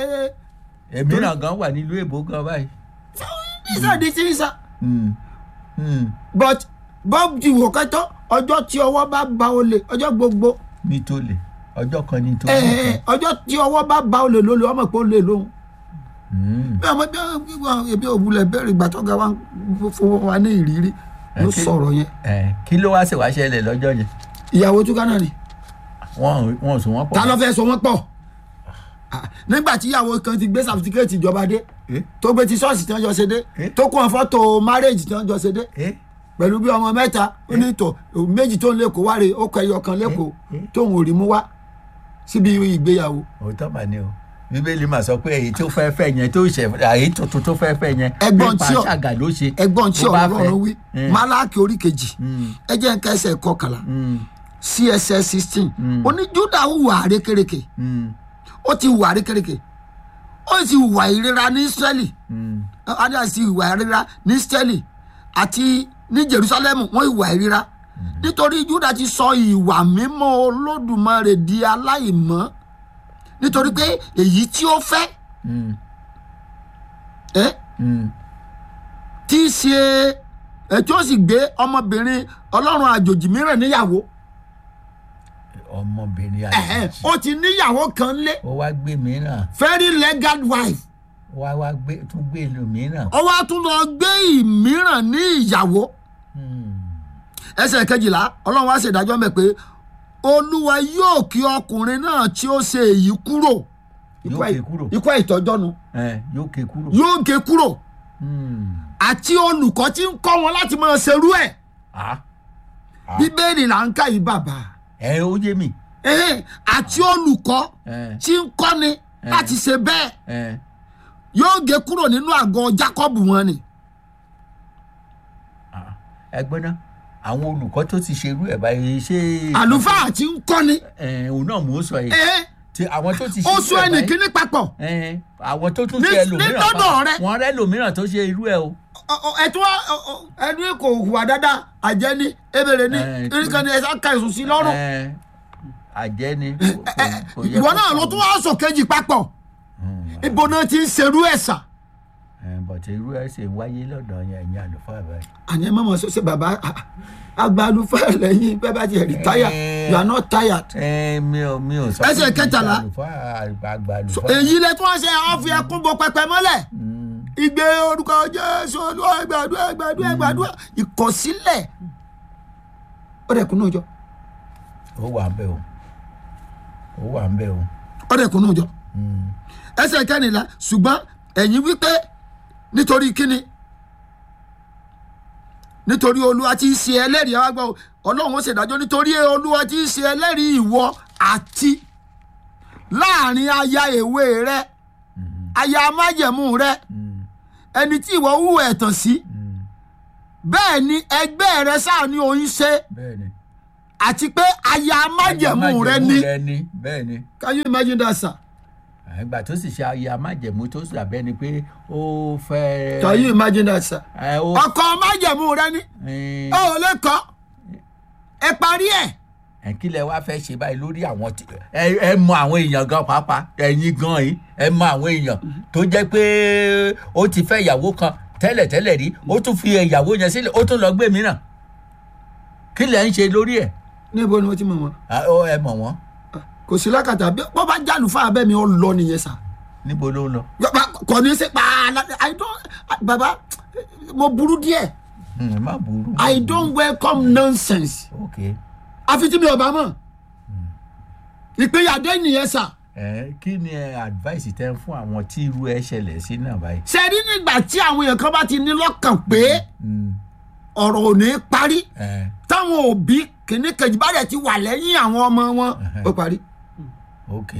èmi náà gan wà nílùú èbó gan báyìí. visa di ti visa Hmm. Hmm. but bob ti wò kẹ́tọ́ ọjọ́ tí ọwọ́ bá ba olè ọjọ́ gbogbo ní tó lè ọjọ́ kan ní tó ẹ̀, lè. ọjọ́ tí ọwọ́ bá ba olè lólè ọmọ pé olè lóhun Hmm. bí ọmọ bí wọn ebi òwúlẹ̀ bẹ̀rẹ̀ ìgbà tó ga wa ń fún wa ní ìrírí ló kí- sọ̀rọ̀ yẹn ẹ kí ló wá ṣèwá ṣẹlẹ̀ lọ́jọ́ yẹn ìyàwó túká náà ni wọ́n wọ́n sùn wọ́n pọ̀. ta ló fẹ́ sọ wọ́n pọ̀ Ah, nígbà tí ìyàwó kan ti gbé sàfitikẹ́ẹ̀tì ìjọba dé Eh? tó gbé ti ṣọ́ọ̀ṣì tí wọ́n jọ ṣe dé Eh? tó kún fọ́tò márèèjì tí wọ́n jọ ṣe dé Eh? pẹ̀lú bí ọmọ mẹ́ta ó ní tọ̀ méjì tó ń lẹ́kọ̀ọ́ wá rè ó kọ ẹyọ kan lẹ́kọ̀ọ́ Eh? tóun ò rí mú wá síbi ìgbéyàwó òótọ́ mà ní o bíbélì mà sọ pé èyí tó fẹ́ fẹ́ yẹn tó ṣẹ̀ èyí tuntun tó fẹ́ fẹ́ yẹn Ẹgbọ́n nípa tí ọ- ṣàgà ló ṣe ẹgbọ́n tí bó bá ọ̀rọ̀ fẹ́. ọ̀rọ̀ wí Eh. málákì orí kejì Hmm. ẹ jẹ́ nǹkan ẹsẹ̀ kọkànlá Hmm. css sixteen Mm. ó ní júdà hùwà àrékèrèkè Hmm. ó ti hùwà àrékèrèkè ó sì hùwà ìrora ní israẹli Hmm. adé àti ìwà ìríra ní israẹli àti ní jerusalem wọ́n ìwà ìríra nítorí júdà ti sọ ìwà mímọ́ olódùmarè di aláìmọ́ nítorí pé èyí tí ó fẹ́ Hmm. ẹ́ Hmm. tí í ṣe ẹ̀ tí ó sì gbé ọmọbìnrin ọlọ́run àjòjì mìíràn níyàwó ọmọbìnrin ẹ̀hẹ́n, àjèjì ó ti níyàwó kan lé ó wá gbé mìíràn very legal wife ó wá wá gbé tún gbé ìlú mìíràn. ó wá tún lọ gbé ìmíràn ní ìyàwó Hmm. ẹsẹ̀ kejìlá ọlọ́run wá ṣèdájọ́ mẹ́ pé olúwa yóò kí ọkùnrin náà tí ó ṣe èyí kúrò Yóò ké kúrò. ikú ìtọ́jọ́nu ẹ yóò ké kúrò. yóò gé kúrò Hmm. àti olùkọ́ tí ń kọ́ wọn láti máa ṣerú ẹ̀ Ah. Ah. bíbélì là ń kà yí bàbá ẹ ó yé mi. Ẹhẹ́n, àti olùkọ́ ẹ tí ń kọ́ni láti ṣe bẹ́ẹ̀ ẹ yóò gé kúrò nínú àgọ́ jákọ́bù wọn ni ah. ẹ gbọ́ná àwọn olùkọ́ tó ti ṣerú ẹ̀ báyìí ṣé. àlùfáà tí ń kọ́ni ẹ òun náà mò ń sọ yìí. ẹhẹ́n, ti àwọn tó ti ó ṣerú sún ẹ̀ ẹnì báyìí. kíní papọ̀ ẹ àwọn tó tún Ní- ṣe ní ẹlòmíràn lọ́dọ̀ rẹ. wọn rẹ lòmíràn tó ṣe irú ẹ o. Ọ- ọ- ẹtún wa- ọ- ọ- ẹni kò hùwà dáadáa àjẹni ebèrè ni Ẹ, erékan ni ẹsẹ ká ẹsùn sí lọ́rùn ẹ àjẹ́ ni. kò- kò- kò yẹ ìwọ kó náà ló kàn tún wá sọ kejì papọ̀ Hmm. ibo náà ti ń serú ẹ̀sà ẹ bọ̀tẹ̀ irú ẹ ṣe wáyé lọ́dọ̀ yẹn ẹ̀yin àlùfáà báyìí. àní ẹ mọ̀mọ́ ṣe bàbá agbalúfẹ́ lẹ́yìn bẹ́ẹ̀ bá ti retire you are not tired ẹ mi ò mi ò sọ Ẹsẹ̀ pé kì í ṣe kẹtàlá. àlùfáà àgbà So, àlùfáà. èyí lẹ tí wọ́n ṣe àwọn fi ẹkún bo pẹpẹ mọ́lẹ̀ Hmm. ìgbé orúkọ jésù olúwa ẹgbàdúrà ẹgbàdúrà ẹgbàdúrà ìkọ̀sílẹ̀ ó dẹ̀ kún náà jọ ó wà ń bẹ o ó wà ń bẹ o. ó dẹ̀ kún náà jọ Hmm. ẹsẹ̀ kẹ́nìlá ṣùgbọ́n ẹ̀yin wípé nítorí kíni nítorí olúwa tí í ṣe ẹlẹ́rìí ẹ wá gbọ́ o, ọlọ́run ó ṣèdájọ́ nítorí olúwa tí í ṣe ẹlẹ́rìí ìwọ àti láàrin aya èwe rẹ aya májẹ̀mú rẹ Hmm. ẹni tí ìwọ hù ẹ̀tàn sí Hmm. bẹ́ẹ̀ ni ẹgbẹ́ rẹ sáà ní oyún ṣe bẹ́ẹ̀ ni. àti pé aya májẹ̀mú rẹ ní rẹ ni bẹ́ẹ̀ ni. can you imagine that sir ìgbà tó sì ṣe ayé amájẹ̀mú tó sì dàbẹ́ ni pé ó fẹ́. can you imagine that sir ẹ ó. ọkọ májẹ̀mú rẹ ní ẹ ó lè kọ́ ẹ parí ẹ̀. ẹ kí lẹ wá fẹ́ ṣe báyìí lórí àwọn tí ẹ ẹ mọ àwọn èèyàn gan pàápàá ẹ̀yin gan yìí ẹ mọ àwọn èèyàn tó jẹ́ pé ó ti fẹ́ ìyàwó kan tẹ́lẹ̀tẹ́lẹ̀ rí ó tún fi ìyàwó yẹn sílẹ̀ ó tún lọ gbé mìíràn kí lẹ ń ṣe lórí ẹ̀ níbo ni wọ́n ti mọ̀ wọ́n. Ah, ó, ẹ mọ̀ wọ́n kò sí lákàtà bí wọ́n bá jáde fún abẹ́ mi ó lọ nìyẹn sà. níbo ló ń lọ. Bàbá, kò ní í ṣe pààlà i don't baba mo burú díẹ̀ Hmm, má burú. i don't welcome nonsense ok àfi tí mi ò bá mọ̀ ìpínyàdé nìyẹn sà. ẹ kí ni ẹ advice tẹ́ ń fún àwọn tí irú ẹ ṣẹlẹ̀ sí náà báyìí. ṣe rí nígbà tí àwọn èèyàn kan bá ti ní lọ́kàn pé Hmm, ọ̀rọ̀ ò ní parí ẹ táwọn òbí kìíní kejì bá dẹ̀ ti wà lẹ́yìn àwọn ọmọ wọn ó parí. ok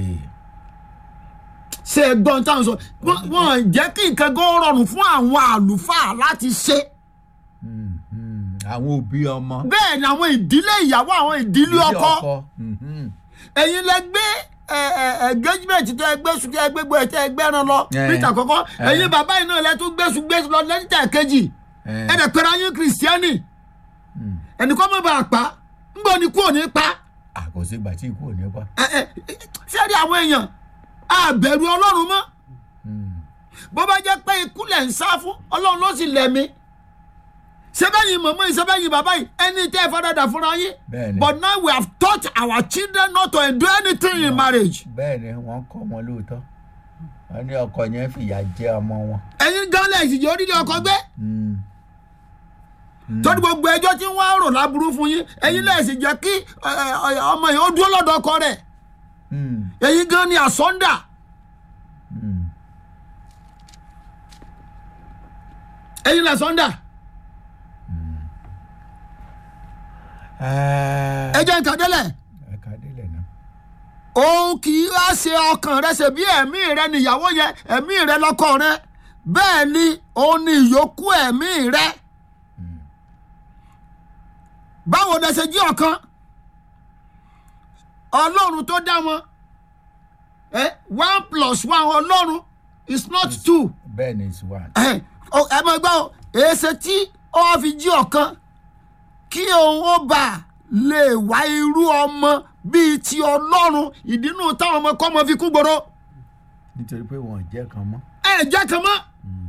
ṣe ẹ̀gbọ́n táwọn sọ wọ́n- wọ́n jẹ́ kí nǹkan gan rọrùn fún àwọn àlùfáà láti ṣe. Hmm, hmm, àwọn òbí ọmọ. bẹ́ẹ̀ ni àwọn ìdílé ìyàwó àwọn ìdílé ilé ọkọ mhm. ẹ̀yin lẹ gbé ẹ, ẹ, engagement tẹ ẹ gbé sùn tẹ ẹ gbé gbé tẹ ẹ gbẹ́ran lọ Eh. níta kọ́kọ́ Eh. ẹ̀yin bàbá yìí náà lẹ tún gbé sùn gbé sùn lọ lẹ́nìtà kejì Eh. ẹ̀ dẹ̀ pẹ̀lú ayé kìrìsìtẹ́nì Mm. ẹnìkan mọ̀ bá a pa ńgbọ́ ni kú òní pa àkọsí ìgbà tí ikú ò ní pa. ẹ, ẹ, sẹ́ẹ̀dì àwọn èèyàn àbẹ̀rù ọlọ́run mọ́ Mm. bó bá jẹ́ pé ikú lẹ̀ ń sá fún ọlọ́run ló sì lẹ̀mí sẹ́bẹ̀yìn mọ̀mọ́ yìí sẹ́bẹ̀yìn bàbá yìí ẹni tẹ́ ẹ fọ́dọ̀dà fúnra yín Bẹ́ẹ̀ni. but now we have taught our children not to endure anything in marriage bẹ́ẹ̀ ni wọ́n kọ́ wọn lóòótọ́ wọ́n ní ọkọ yẹn fìyà jẹ ọmọ wọn. ẹ̀yin gan lẹ̀ ìsìnjẹ́ orílẹ̀ ọkọ gbé Mm. torí gbogbo ẹjọ́ tí wọ́n á rò láburú fún yín ẹ̀yin lẹ̀ ìsìnjẹ́ kí ẹ, ẹ, ọmọ yìí ó dúró lọ́dọ̀ ọkọ rẹ̀ Mm. ẹ̀yin gan ni àsọ́ndà Mm. ẹ̀yin lẹ̀ àsọ́ndà Ẹ ẹjẹ́ nǹkan délẹ̀ ẹ̀ka délẹ̀ náà. òun kì í á ṣe ọkàn rẹ ṣe bí ẹ̀mí rẹ nìyàwó yẹn ẹ̀mí rẹ lọ́kọ rẹ bẹ́ẹ̀ ni òun ni ìyókù ẹ̀mí rẹ báwo lẹ ṣe jí ọ̀kan ọlọ́run tó dá wọn ẹ one plus one ọlọ́run is not two bẹ́ẹ̀ ni it's one. ẹ ọ, ẹ mọ gbọ́ o, èsè tí ọ fi jí ọ̀kan kí òun ó bà lè wá irú ọmọ bíi ti ọlọ́run ìdínú táwọn ọmọ kọ́mọ fi kú gbòòrò nítorí pé wọn ò jẹ́ kan mọ́. ẹ jẹ́ kan mọ́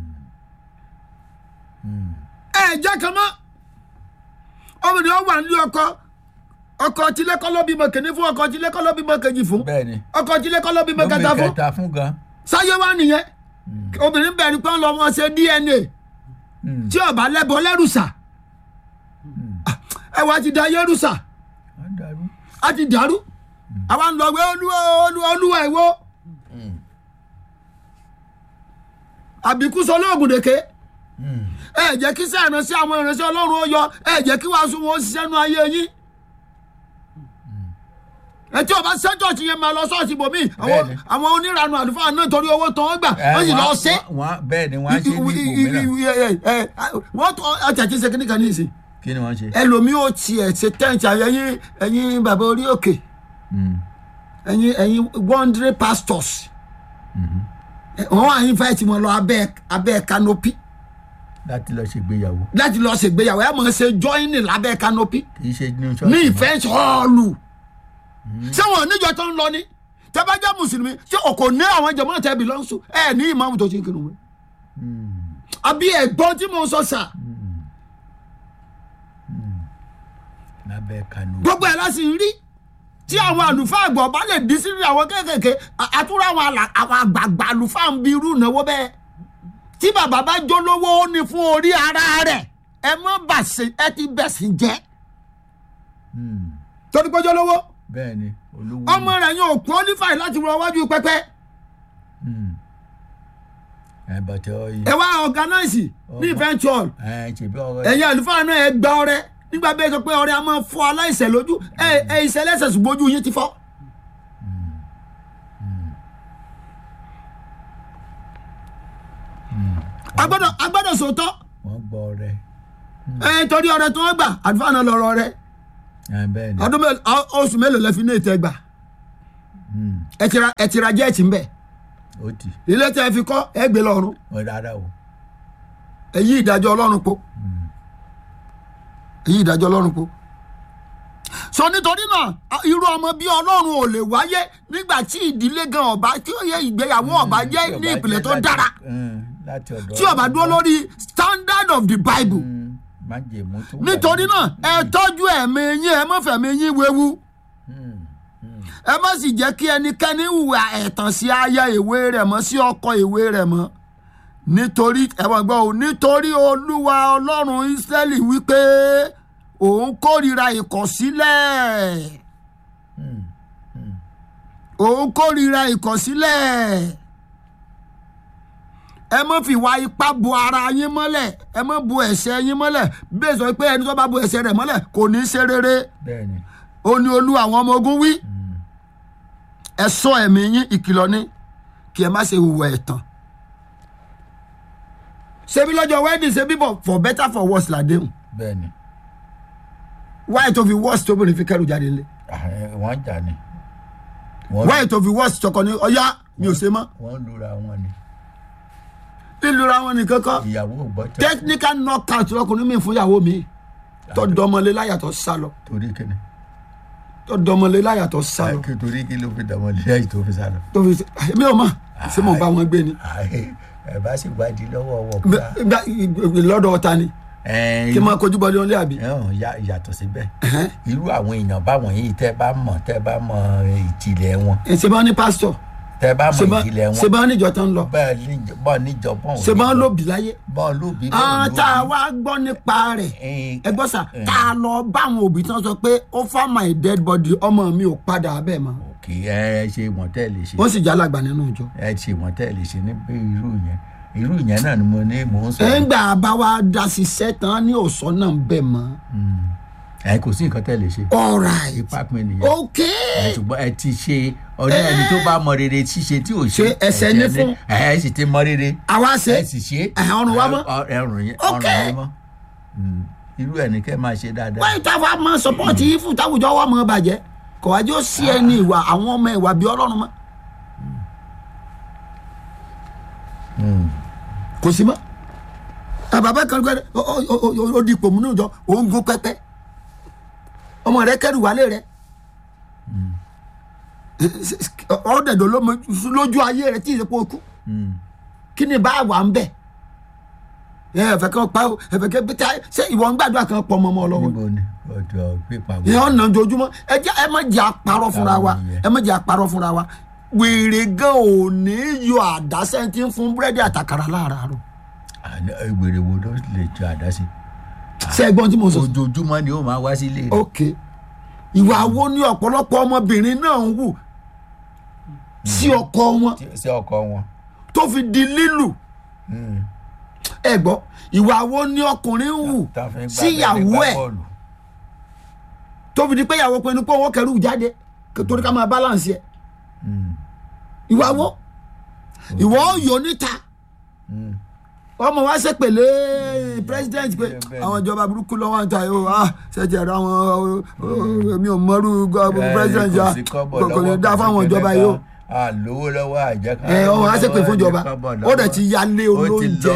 ẹ jẹ́ kan mọ́ ọmọdé ọ wà nílé ọkọ ọkọ tilẹ́kọ́ ló bímọ kìíní fún ọkọ tilẹ́kọ́ ló bímọ kejì fún bẹ́ẹ̀ ni ọkọ tilẹ́kọ́ ló bímọ lómi kẹta fún kẹta fún gan. sáyé wá nìyẹn obìnrin bẹ̀rù pé ń lọ wọn ṣe dna Mm. tí ọba lẹ́bọ lẹ́rùsà ẹ wá ti da yẹ́rùsà wọ́n dàrú. a ti dàrú àwa ń lọ wé olúwa olúwa olúwa ìwọ àbíkú sọ lóògùn dèké Mm. ẹ jẹ́ kí sẹ́ ìránṣẹ́ àwọn ìránṣẹ́ ọlọ́run ó yọ ẹ jẹ́ kí wàásù wọn ó ṣiṣẹ́ nu ayé yín ẹ tí ọba ṣẹ́ ṣọ́ọ̀ṣì yẹn máa lọ ṣọ́ọ̀ṣì bòmí àwọn Bẹ́ẹ̀ni. àwọn onírànú àlùfáà náà torí owó tán wọ́n gbà Ẹ, wọ́n sì lọ wọ́n- ṣe wọ́n- bẹ́ẹ̀ ni wọ́n á ṣe ní ibòmíràn. wọ́n tọ́ ọjà tí ń ṣe kíní kan ní ìsìn kí ni wọ́n ṣe. ẹlòmíì ó tiẹ̀ ṣe tẹ́ǹtì ẹ̀yin ẹ̀yin bàbá orí òkè Mm. ẹ̀yin ẹ̀yin wandering pastors ẹ, wọ́n wà invite wọn lọ abẹ́ abẹ́ canopy láti lọ ṣègbéyàwó láti lọ ṣègbéyàwó ẹ̀ mọ̀ ṣe joining lábẹ́ canopy kì í ṣe ní ní ṣọ́ọ̀ṣì mọ́. ìfẹ́ sọ́ọ̀lù ṣé wọn ò níjọ tó ń lọ ni tẹ bá jẹ́ mùsùlùmí ṣé o kò ní àwọn jẹ̀mọ́ tẹ belongs to ẹ ní ìmáàmù tó ṣe ń kírun wọn. àbí ẹ̀gbọ́n tí mo sọ sà lábẹ́ kanu. gbogbo ẹ̀ láti rí tí àwọn àlùfáà àgbọ̀ bá lè dín sí àwọn kéékèèké à- àtúrò àwọn àlà- àwọn àgbààgbà àlùfáà ń bi irú ìnáwó bẹ́ẹ̀ tí bàbá bá jó lówó ó ní fún orí ara rẹ̀ ẹ mọ́ bàṣẹ ẹ ti bẹ̀sìn jẹ́ Mm. torí pé jó lówó bẹ́ẹ̀ ni olówó. ọmọ rẹ̀ yóò qualify láti wọ iwájú pẹpẹ Mm. ẹ bàtẹ ọyìn. ẹ wá organize ní event hall ẹ ṣèbí ọ̀rọ̀ ẹ̀yin àlùfáà náà ẹ gba ọrẹ nígbà bẹ́ẹ̀ sọ pé ọrẹ a máa fọ aláìsẹ̀ lójú ẹ ẹ ìṣẹ̀lẹ̀sẹ̀ ṣùgbọ́n ojú yín ti fọ́. agbọ́dọ̀ agbọ́dọ̀ sòótọ́ wọ́n gbọ́ rẹ. ẹ torí ọrẹ tí wọ́n gbà àlùfáà náà lọ́rọ̀ rẹ ẹ bẹ́ẹ̀ ni. ọdún mélòó ọ- oṣù mélòó lẹ fi ní ètò ẹgbà Mm. ẹ ti ra ẹ ti ra jẹ́ẹ̀tì ńbẹ ó ti ilé tẹ fi kọ́ ẹ gbé lọ́rùn wọ́n rárá o. ẹ yí ìdájọ́ ọlọ́run po ẹ yí ìdájọ́ ọlọ́run po. sọ nítorí náà a- irú ọmọ bí ọlọ́run ò lè wáyé nígbà tí ìdílé gan ọba tí ó yẹ ìgbéyàwó ọba jẹ́ Tí ní ọba ìpìlẹ̀ jẹ́ tó láti- dára Mm, láti ọ̀dọ̀ tí ọba dúró lórí standard of the bible Mm, májèmú tó wà nítorí nínú- náà ẹ tọ́jú ẹ̀mí yín ẹ má fẹ̀mí yín wewu Mm, mm. ẹ má sì jẹ́ kí ẹnikẹ́ni hùwà ẹ̀tàn sí aya ìwé rẹ̀ mọ́ sí ọkọ ìwé rẹ̀ mọ́ nítorí ẹ̀wọ̀n gbọ́ ò nítorí olúwa ọlọ́run ísírẹ́lì wípé òun kórìíra ìkọ̀sílẹ̀ Mm. òun kórìíra ìkọ̀sílẹ̀ ẹ má fi wá ipá bo ara yín mọ́lẹ̀ ẹ má bo ẹ̀ṣẹ̀ yín mọ́lẹ̀ bẹ́ẹ̀ sọ pé ẹni tó bá bo ẹ̀ṣẹ̀ rẹ̀ mọ́lẹ̀ kò ní í ṣe rere bẹ́ẹ̀ ni. ó ní olú àwọn ọmọ ogun wí ẹ sọ ẹ̀mí yín ìkìlọ̀ ní kí ẹ má ṣe hùwà ẹ̀tàn ṣebí lọ́jọ́ wedding ṣebí for for better for worse làdéhùn bẹ́ẹ̀ ni. wáyé tó fi wọ́ọ̀sì tóbìnrin fi kẹ́rù jáde nílé Ah, eh, wọ́n jà ní. Wọ́n- wáyé tó fi wọ́ọ̀sì tọkọ ní ọyá mi ò ṣe mọ́ wọ́n lura wọn ni. lílura wọn nìkan kọ́ ìyàwó ò gbọ́ tẹ̀. technical knockout lọkùnrin mi fún ìyàwó mi tó dọmọlé láyàtọ̀ sá lọ torí kíni. tó dọmọlé láyàtọ̀ sá lọ kí torí kí ló fi dàmọ́ lẹ́yìn tó fi sá lọ. tó fi mi ò mọ̀ ṣé mo bá wọn gbé ni Àì, ẹ bá sì gbádìí lọ́wọ́ wọ̀ Gbá- gbá- lọ́dọ̀ ọ̀tá ni kí n máa kojú bọ́lé wọn lé àbí. yàtọ̀ síbẹ̀ Ẹ̀hẹ́n. irú àwọn èèyàn báwọn yìí tẹ́ bá mọ̀ tẹ́ bá mọ̀ ìjìnlẹ̀ wọn ẹ ṣe bá ní pásítọ̀ tẹ́ bá ṣe mọ̀ bá- ìjìnlẹ̀ ṣe wọn bá níjọ tán lọ bẹ́ẹ̀ níjọ bọ́ọ̀ níjọ bọ́ọ̀ ṣe bá lóbi láyé. bọ́ọ̀ lóbi àwọn tá a wá gbọ́ nípa rẹ̀ ẹ gbọ́ sà tá a lọ bá àwọn òbí tán sọ pé ó fà my dead body ọmọ mi ò padà bẹ́ẹ̀ mọ́ òkè ẹ ṣe wọ́n tẹ́ lè ṣe wọ́n sì jálàgbà nínú ìjọ. ẹ ṣe wọ́n tẹ́ lè ṣe ní bí irú yẹn irú yẹn náà ni mo ní mò ń sọ ẹ̀ńgbà bá wa da ṣiṣẹ́ tán ní òsán náà bẹ́ẹ̀ mọ́. ẹ kò sí nǹkan tẹ́ lè ṣe all right ipá pin nìyẹn ok ẹ ṣùgbọ́n ẹ ti ṣe ọdún ẹni tó bá mọ rere ṣíṣe tí ò ṣe Ṣe ẹsẹ̀ ní fún. ẹ ẹ sì ti mọ rere àwa ṣe ẹ sì ṣe ẹ̀hẹ̀, ọrùn wa mọ́. Ẹ- ẹrùn yẹn Ok. ọrùn yẹn mọ́ Mm. irú ẹ̀ ní kẹ́ máa ṣe dáadáa wọ́n ìta wa máa sọpọ́ọ̀tì yìí fún táwùjọ wa máa bàjẹ́ kò wájú ó sí ẹni ìwà àwọn ọmọ ìwà bíi ọlọ́run mọ́ kò sí mọ́ àbàbà kan gbẹ́rẹ́ ó- ó- ó- ó- ó di ipò múnú ìjọ òun gún pẹ́pẹ́ ọmọ rẹ kẹrù wálé rẹ ọ̀dẹ̀dọ̀ lójú ayé rẹ tí ìsèpọ̀ kú Mm. kí ni bá wà ń bẹ̀ ẹ ẹ̀fẹ̀ kan pa ó ẹ̀fẹ̀ kan pété ṣé ìwọ ń gbàdúrà kan pọ̀ mọ́ ọmọ lọ́wọ́ níbo ni ọ̀dọ̀ pípa ẹ ọ̀nà ojoojúmọ́ ẹ jẹ́ ẹ má jẹ́ àparọ́ fúnra wa ẹ má jẹ́ àparọ́ fúnra wa wèrè gan ò ní yọ àdásẹ́ tí ń fún búrẹ́dì àtàkàrà láàárọ̀ ìgbèrè wo ló lè jọ àdásí ṣé ẹ gbọ́n tí mo sọ. ojoojúmọ́ ni ó máa wá sílé rẹ̀ ok ìwà wo ni ọ̀pọ̀lọpọ̀ ọmọbìnrin náà ń wù sí ọkọ wọn Tí- sí ọkọ wọn tó fi di lílù ẹ gbọ́ ìwà wo ni ọkùnrin ń wù tá a fi ń gbá sí ìyàwó gbá ẹ̀ bọ́ọ̀lù. tó fi di pé ìyàwó pinnu pé owó kẹrù jáde torí ká máa balance ẹ Mm. ìwà wo ìwọ yóò níta Mm. ọmọ wa ṣe pèlè president pé bẹ́ẹ̀ ni. àwọn ìjọba burúkú lọ́wọ́ ń ta yìí o ah ṣẹ̀jẹ̀ rẹ àwọn mi ò mọ̀rú gọ- president ya kò sí kọ́bọ̀ kò kò ní lọ́wọ́, dá kò sí fáwọn ìjọba yìí o kẹ́kẹ́ kan. a lówó lọ́wọ́ àjẹká ẹ ọmọ wa ṣe pè fún ìjọba ó dẹ̀ ti yálé olóúnjẹ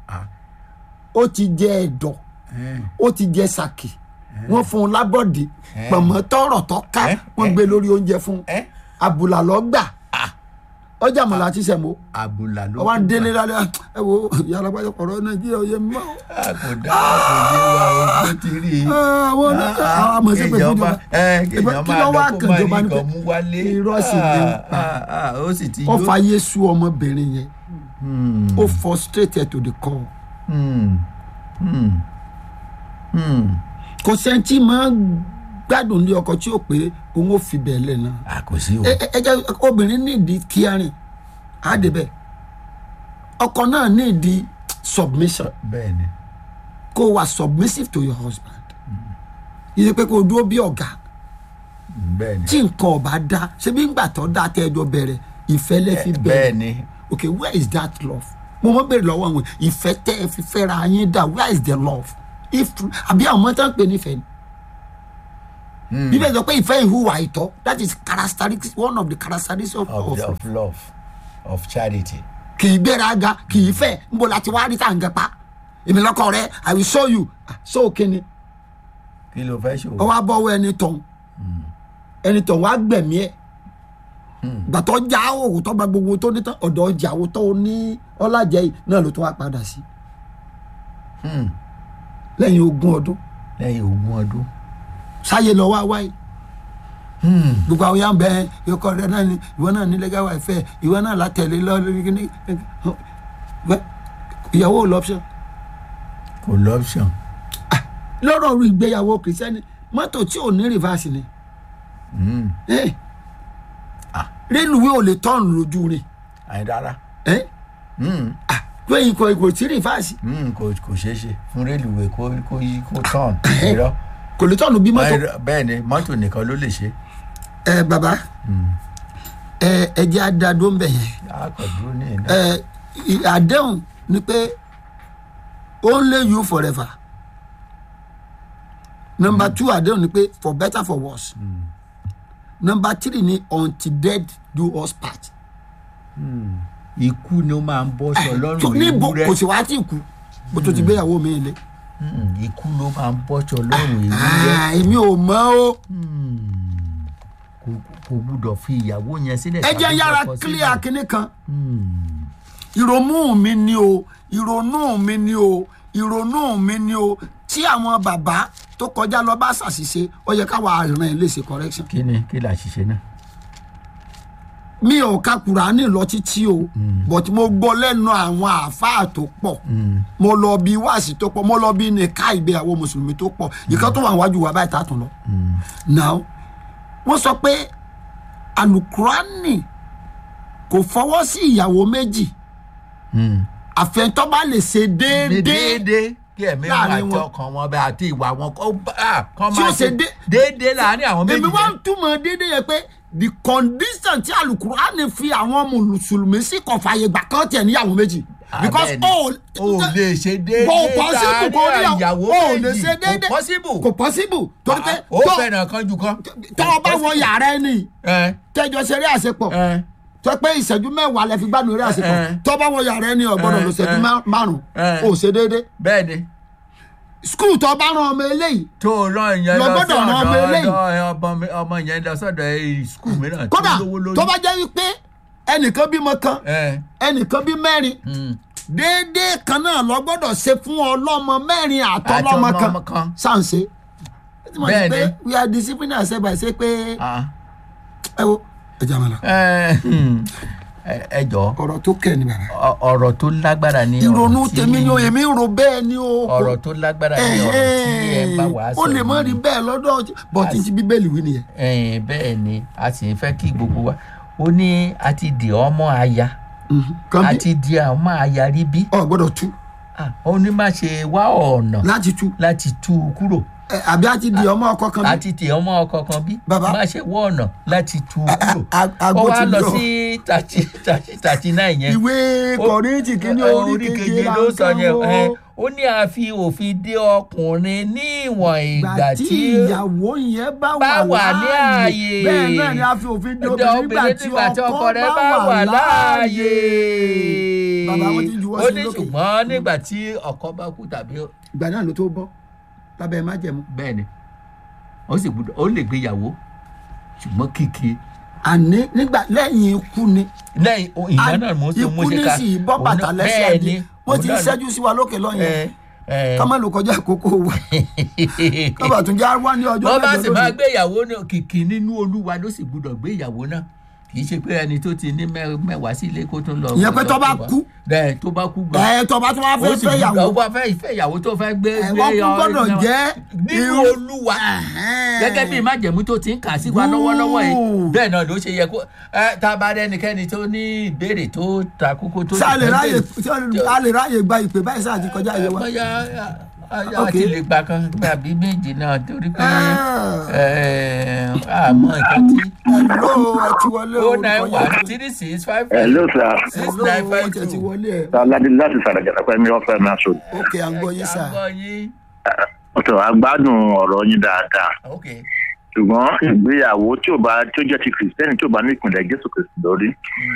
ó ti jẹ ẹ̀dọ̀ ó ti jẹ sàkì wọ́n fún un lábọ̀dé pọ̀mọ́ tọrọ tó ká Eh, wọ́n eh. gbé lórí oúnjẹ fún un àbùlà lọ gbà ọjà mọ̀lá ti sẹ̀ mọ́ àbùlà ló ọwọ́ tún délé gbà. lálẹ́ ẹ wo yàrá gbàjọ kọ̀rọ̀ nàìjíríà ó yẹ mọ́ o. a kò dá kò yé wa o kò ti rí i. àwọn ọlọ́kà àwọn àmọ̀ sí pé fún ìjọba kéèyàn kí máa ló wá lọ kó kàn máa rí ìjọba ni pé nǹkan mú wálé. irọ́ sì ni ń pa. Ah, ah, ah, ó sì ti ó yó. fa yéṣu ọmọbìnrin yẹn Hmm, ó frustrated to the core hmm, hmm, hmm. kò sẹ́ńtì máa ń gbádùn ní ọkọ tí ó pé òun ó fi bẹ́ẹ̀ lẹ̀ náà a kò sí o. ẹ ẹ- ẹ jẹ́ obìnrin nídìí kíárìn á débẹ̀ ọkọ náà nídìí submission bẹ́ẹ̀ ni. kó wà submissive to your husband yìí pé kó o dúró bí ọ̀gá bẹ́ẹ̀ ni. tí nǹkan ọba dá ṣebí ńgbà tó dá tẹ́ ẹjọ́ bẹ̀rẹ̀ ìfẹ́ lẹ́ fi bẹ́ẹ̀ bẹ̀rẹ̀ ni. okay where is that love mo mọ bèrè lọ́wọ́ àwọn ìfẹ́ tẹ́ ẹ fi fẹ́ra yín dà where is the love if àbí àwọn ọmọ tán ń pè nífẹ̀ẹ́ ni bíbẹ̀ sọ pé ìfẹ́ ìhùwà ìtọ́ that is characteristics one of the characteristics of, of, of, the, of love of charity. kì í gbéraga kì í fẹ́ nbọ láti wá rí tàǹgẹ̀ pa èmi lọ́kọ rẹ i will show you Ah, show kíni kí ló fẹ́ ṣòwò. ọwọ́ abọ́wọ́ ẹni tọ̀hún ẹni tọ̀hún wá gbẹ̀mí ẹ̀ gbàtọ́ já òwò tó gba gbogbo tó ní tán ọ̀dọ̀ ọjà òwò tó ní ọlájẹ yìí náà ló tún wá padà sí Hmm, lẹ́yìn ogún ọdún lẹ́yìn ogún ọdún. sáyé lọ wá wáyé Hmm, gbogbo àwọn yàn bẹ ọkọ rẹ náà ni ìwọ náà ní lẹ́gà wà fẹ́ ìwọ náà látẹ̀lé lọ lórí kíní Wẹ́, ìyàwó ò lọ́pṣọ̀n kò lọ́pṣọ̀n. lọ́rọ̀ orí ìgbéyàwó kìrìsìtẹ́nì mọ́tò tí ò ní rìvásì ni Hmm, Eh. rélùwé ò lè tọ́ọ̀nù lójú rẹ̀ àyìn rárá. Eh. Hmm, Ah, pé ikọ̀ ikọ̀ tí rìvásì hmm, kò kò ṣeé ṣe fún rélùwé kó kó yí kó tán. irọ́. kò lè tọ́ọ̀nù bí mọ́tò Àìrọ́- bẹ́ẹ̀ ni mọ́tò nìkan ló lè ṣe. ẹ bàbá ẹ ẹ jẹ́ àdàdo ń bẹ̀ yẹn a kò dúró ní ìná. ẹ ì- àdéhùn ni pé only you forever number two àdéhùn ni pé for better for worse number three ni until death do us part ikú ni ó máa ń bọ́ sọ tó lọ́rùn ní bo ewúrẹ́ kò sì wá tí ì kú bó tó ti gbéyàwó mi lé Mm, ikú ló máa ń bọ́ sọ lọ́rùn ewúrẹ́ Ah, èmi ò mọ o kò kò gbúdọ̀ fi ìyàwó yẹn sílẹ̀ ẹ jẹ́ tàbí yára ọkọ sílẹ̀. clear kinní kan Mm, ìrònú mi ni o ìrònú mi ni o ìrònú mi ni o tí àwọn bàbá tó kọjá lọ bá ṣàṣìṣe ó yẹ káwa àrùn ẹ̀ lè ṣe correction kí ni kí là ṣiṣẹ́ náà. mi ò ka kùránì lọ títí o but mo gbọ́ lẹ́nu àwọn àáfàá tó pọ̀ mo lọ bí wáàsí tó pọ̀ mo lọ bí nìka ìgbéyàwó mùsùlùmí tó pọ̀ ìkan tó wà wájú wa báyìí tá a tún lọ. now wọ́n sọ pé alukurani kò fọwọ́ sí ìyàwó méjì àfẹ́ntọ́ bá lè ṣe déédéé déédéé kí ẹ̀mí wọn láàrin àti wọn. ọkàn wọn bẹ àti ìwà wọn kọ́ bá kọ́ Tí ó máa ṣe ṣe dé- déédéé láàrin àwọn méjì èmi wá ń yẹn. túmọ̀ déédéé yẹn pé the condition tí alukurani fi àwọn mùsùlùmí sí kò fààyè gbà kán tiẹ̀ níyàwó méjì because Abẹ́ni, ó o lè ṣe déédéé kò possible kò láàrin níyàwó ìyàwó ó lè méjì ṣe déédéé kò possible kò possible torí pé ó tó- fẹ́ràn kan jù kan. tó o bá wọ yàrá ẹni ẹ tẹjọ ṣeré àṣepọ̀ ẹ tó pé ìṣẹ́jú mẹ́wàá lẹ fi gbádùn eré àṣepọ̀ Eh. tó bá wọ yàrá ẹni ọ̀gbọ́dọ̀ Eh, lọ ṣẹ́jú eh. má- márùn Eh. ó ṣe déédéé bẹ́ẹ̀ ni skul tó bá rán ọmọ eléyìí tó o rán ìyẹn Lọ lọ gbọ́dọ̀ rán ọmọ sọ́dọ̀ eléyìí. ọ̀dọ̀ ọmọ ọmọ yẹn lọ sọ́dọ̀ skul mìíràn tó kódà lówó lórí. tó bá jẹ́ wípé ẹnìkan bímọ kan ẹ ẹnìkan bí mẹ́rin mm. déédéé kan náà lọ gbọ́dọ̀ ṣe fún ọlọ́mọ mẹ́rin àtọlọ́mọ Àti kan ọlọ́mọ kan. sáǹsẹ. Bẹ́ẹ̀ pé ni. we are disciplined as by say pé ah. ẹ wo ẹ jẹ́ àmàlà ẹ hmm. ẹ- ẹ jọ̀ọ́ ọ̀rọ̀ tó kẹ́ ni bàbá. ọ- ọ̀rọ̀ tó lágbára ni ìrònú ọ̀rọ̀ tí- tèmi ni o èmi ń ro bẹ́ẹ̀ ni o. ọ̀rọ̀ tó lágbára ni ọ̀rọ̀ tí ẹ bá wàá sọ ó lè mọ yìí. rí bẹ́ẹ̀ lọ́dọ̀ bọ́tí ti bíbélì wí nìyẹn. ẹ̀yin bẹ́ẹ̀ ni a sì ń fẹ́ kí gbogbo wa ó ní a ti di ọmọ aya kan a bí ti di ọmọ aya rí bí ọ gbọ́dọ̀ tú Ah, ó ní má ṣe wá ọ̀nà láti tú láti tú u kúrò Ẹ, àbí a ti di ọmọ ọkọ kan bí. àti tì ọmọ ọkọ kan bí Bàbá. má ṣe wọ ọ̀nà láti tú u kúrò a- ó àgbo wá ti lọ yọ. sí thirty thirty thirty nine yẹn ìwé kọ̀rìntì kìíní orí keje ló sọ yẹn o. ẹ, ó ní a fi òfin dé ọkùnrin ní ìwọ̀n ìgbà ìgbà tí tí ìyàwó yẹn bá bá wà wà ní ààyè láàyè bẹ́ẹ̀ náà ni a fi òfin de obìnrin nígbà tí ọkọ rẹ̀ bá wà láàyè. láàyè. Bàbá wọn ti juwọ́ ó sí ní lókè. ṣùgbọ́n nígbà tí ọkọ bá kú tàbí ìgbà náà ló tó bọ́ lábẹ́ májẹ̀mú. bẹ́ẹ̀ ni ó sì gbúdọ̀ ó lè gbéyàwó ṣùgbọ́n kìkì àní nígbà lẹ́yìn ikú ni lẹ́yìn o- ìyá náà mo ṣe mo ikú ṣe ní ká sì bọ́ òun bàtà náà- lẹ́sẹ̀ bẹ́ẹ̀ ni wọ́n ti ń òun náà- ṣẹ́jú sí wa lókè lọ́yìn ẹ, ẹ. ká má lò kọjá àkókò wa kábà tún já wá ní ọjọ́ wọ́n bá sì mẹ́jọ máa lónìí. gbé ìyàwó náà kìkì nínú olúwa ló sì gbúdọ̀ gbé ìyàwó náà kì í ṣe pé ẹni tó ti ní mẹ́- mẹ́wàá sílé kó tún lọ. Ìyẹn pé tó bá kú. bẹ́ẹ̀ tó bá kú gan. ẹ tó bá tún wá ó fẹ́ sì fẹ́ gbúdọ̀ ó yàwó bá fẹ́ ìfẹ́ ìyàwó tó fẹ́ gbé. ẹ gbé wọ́n kú ọ- gbọ́dọ̀ náà. jẹ́ nínú irú- olúwa Ẹ̀hẹ́n. gẹ́gẹ́ bí májẹ̀mú tó ti ń kà sí wa lọ́wọ́lọ́wọ́ yìí Good. bẹ́ẹ̀ náà ló ṣe yẹ kó ẹ tá a bá rẹ́nikẹ́ni tó ní ìbéèrè tó ta kókó tó ṣé a lè fẹ́ ráyè béèrè. ṣé a lè ráyè gba ìpè báyìí sáà ti kọjá ìyẹn wa. bóyá a Ok. ti lè gbà kan tàbí méjì náà torí pé Ah. ẹ, àmọ́ nǹkan tí hello ẹ ti wọlé o o nine olùkọ́ one yẹn. three six five hello sir six hello nine ẹ five ti ti two. wọlé ẹ aládé láti sàrẹ̀gẹ̀dẹ̀ pẹ́ mi ọ̀fẹ́ náà sọ. ok à ń gbọ́ yín sà. àgbọ̀ yín ọ̀tọ̀ agbádùn ọ̀rọ̀ yín dáadáa ok ṣùgbọ́n ìgbéyàwó tí ò bá tí ó jẹ́ ti kìrìsìtẹ́nì tí ò bá ní ìpìlẹ̀ jésù kìrìsìtì lórí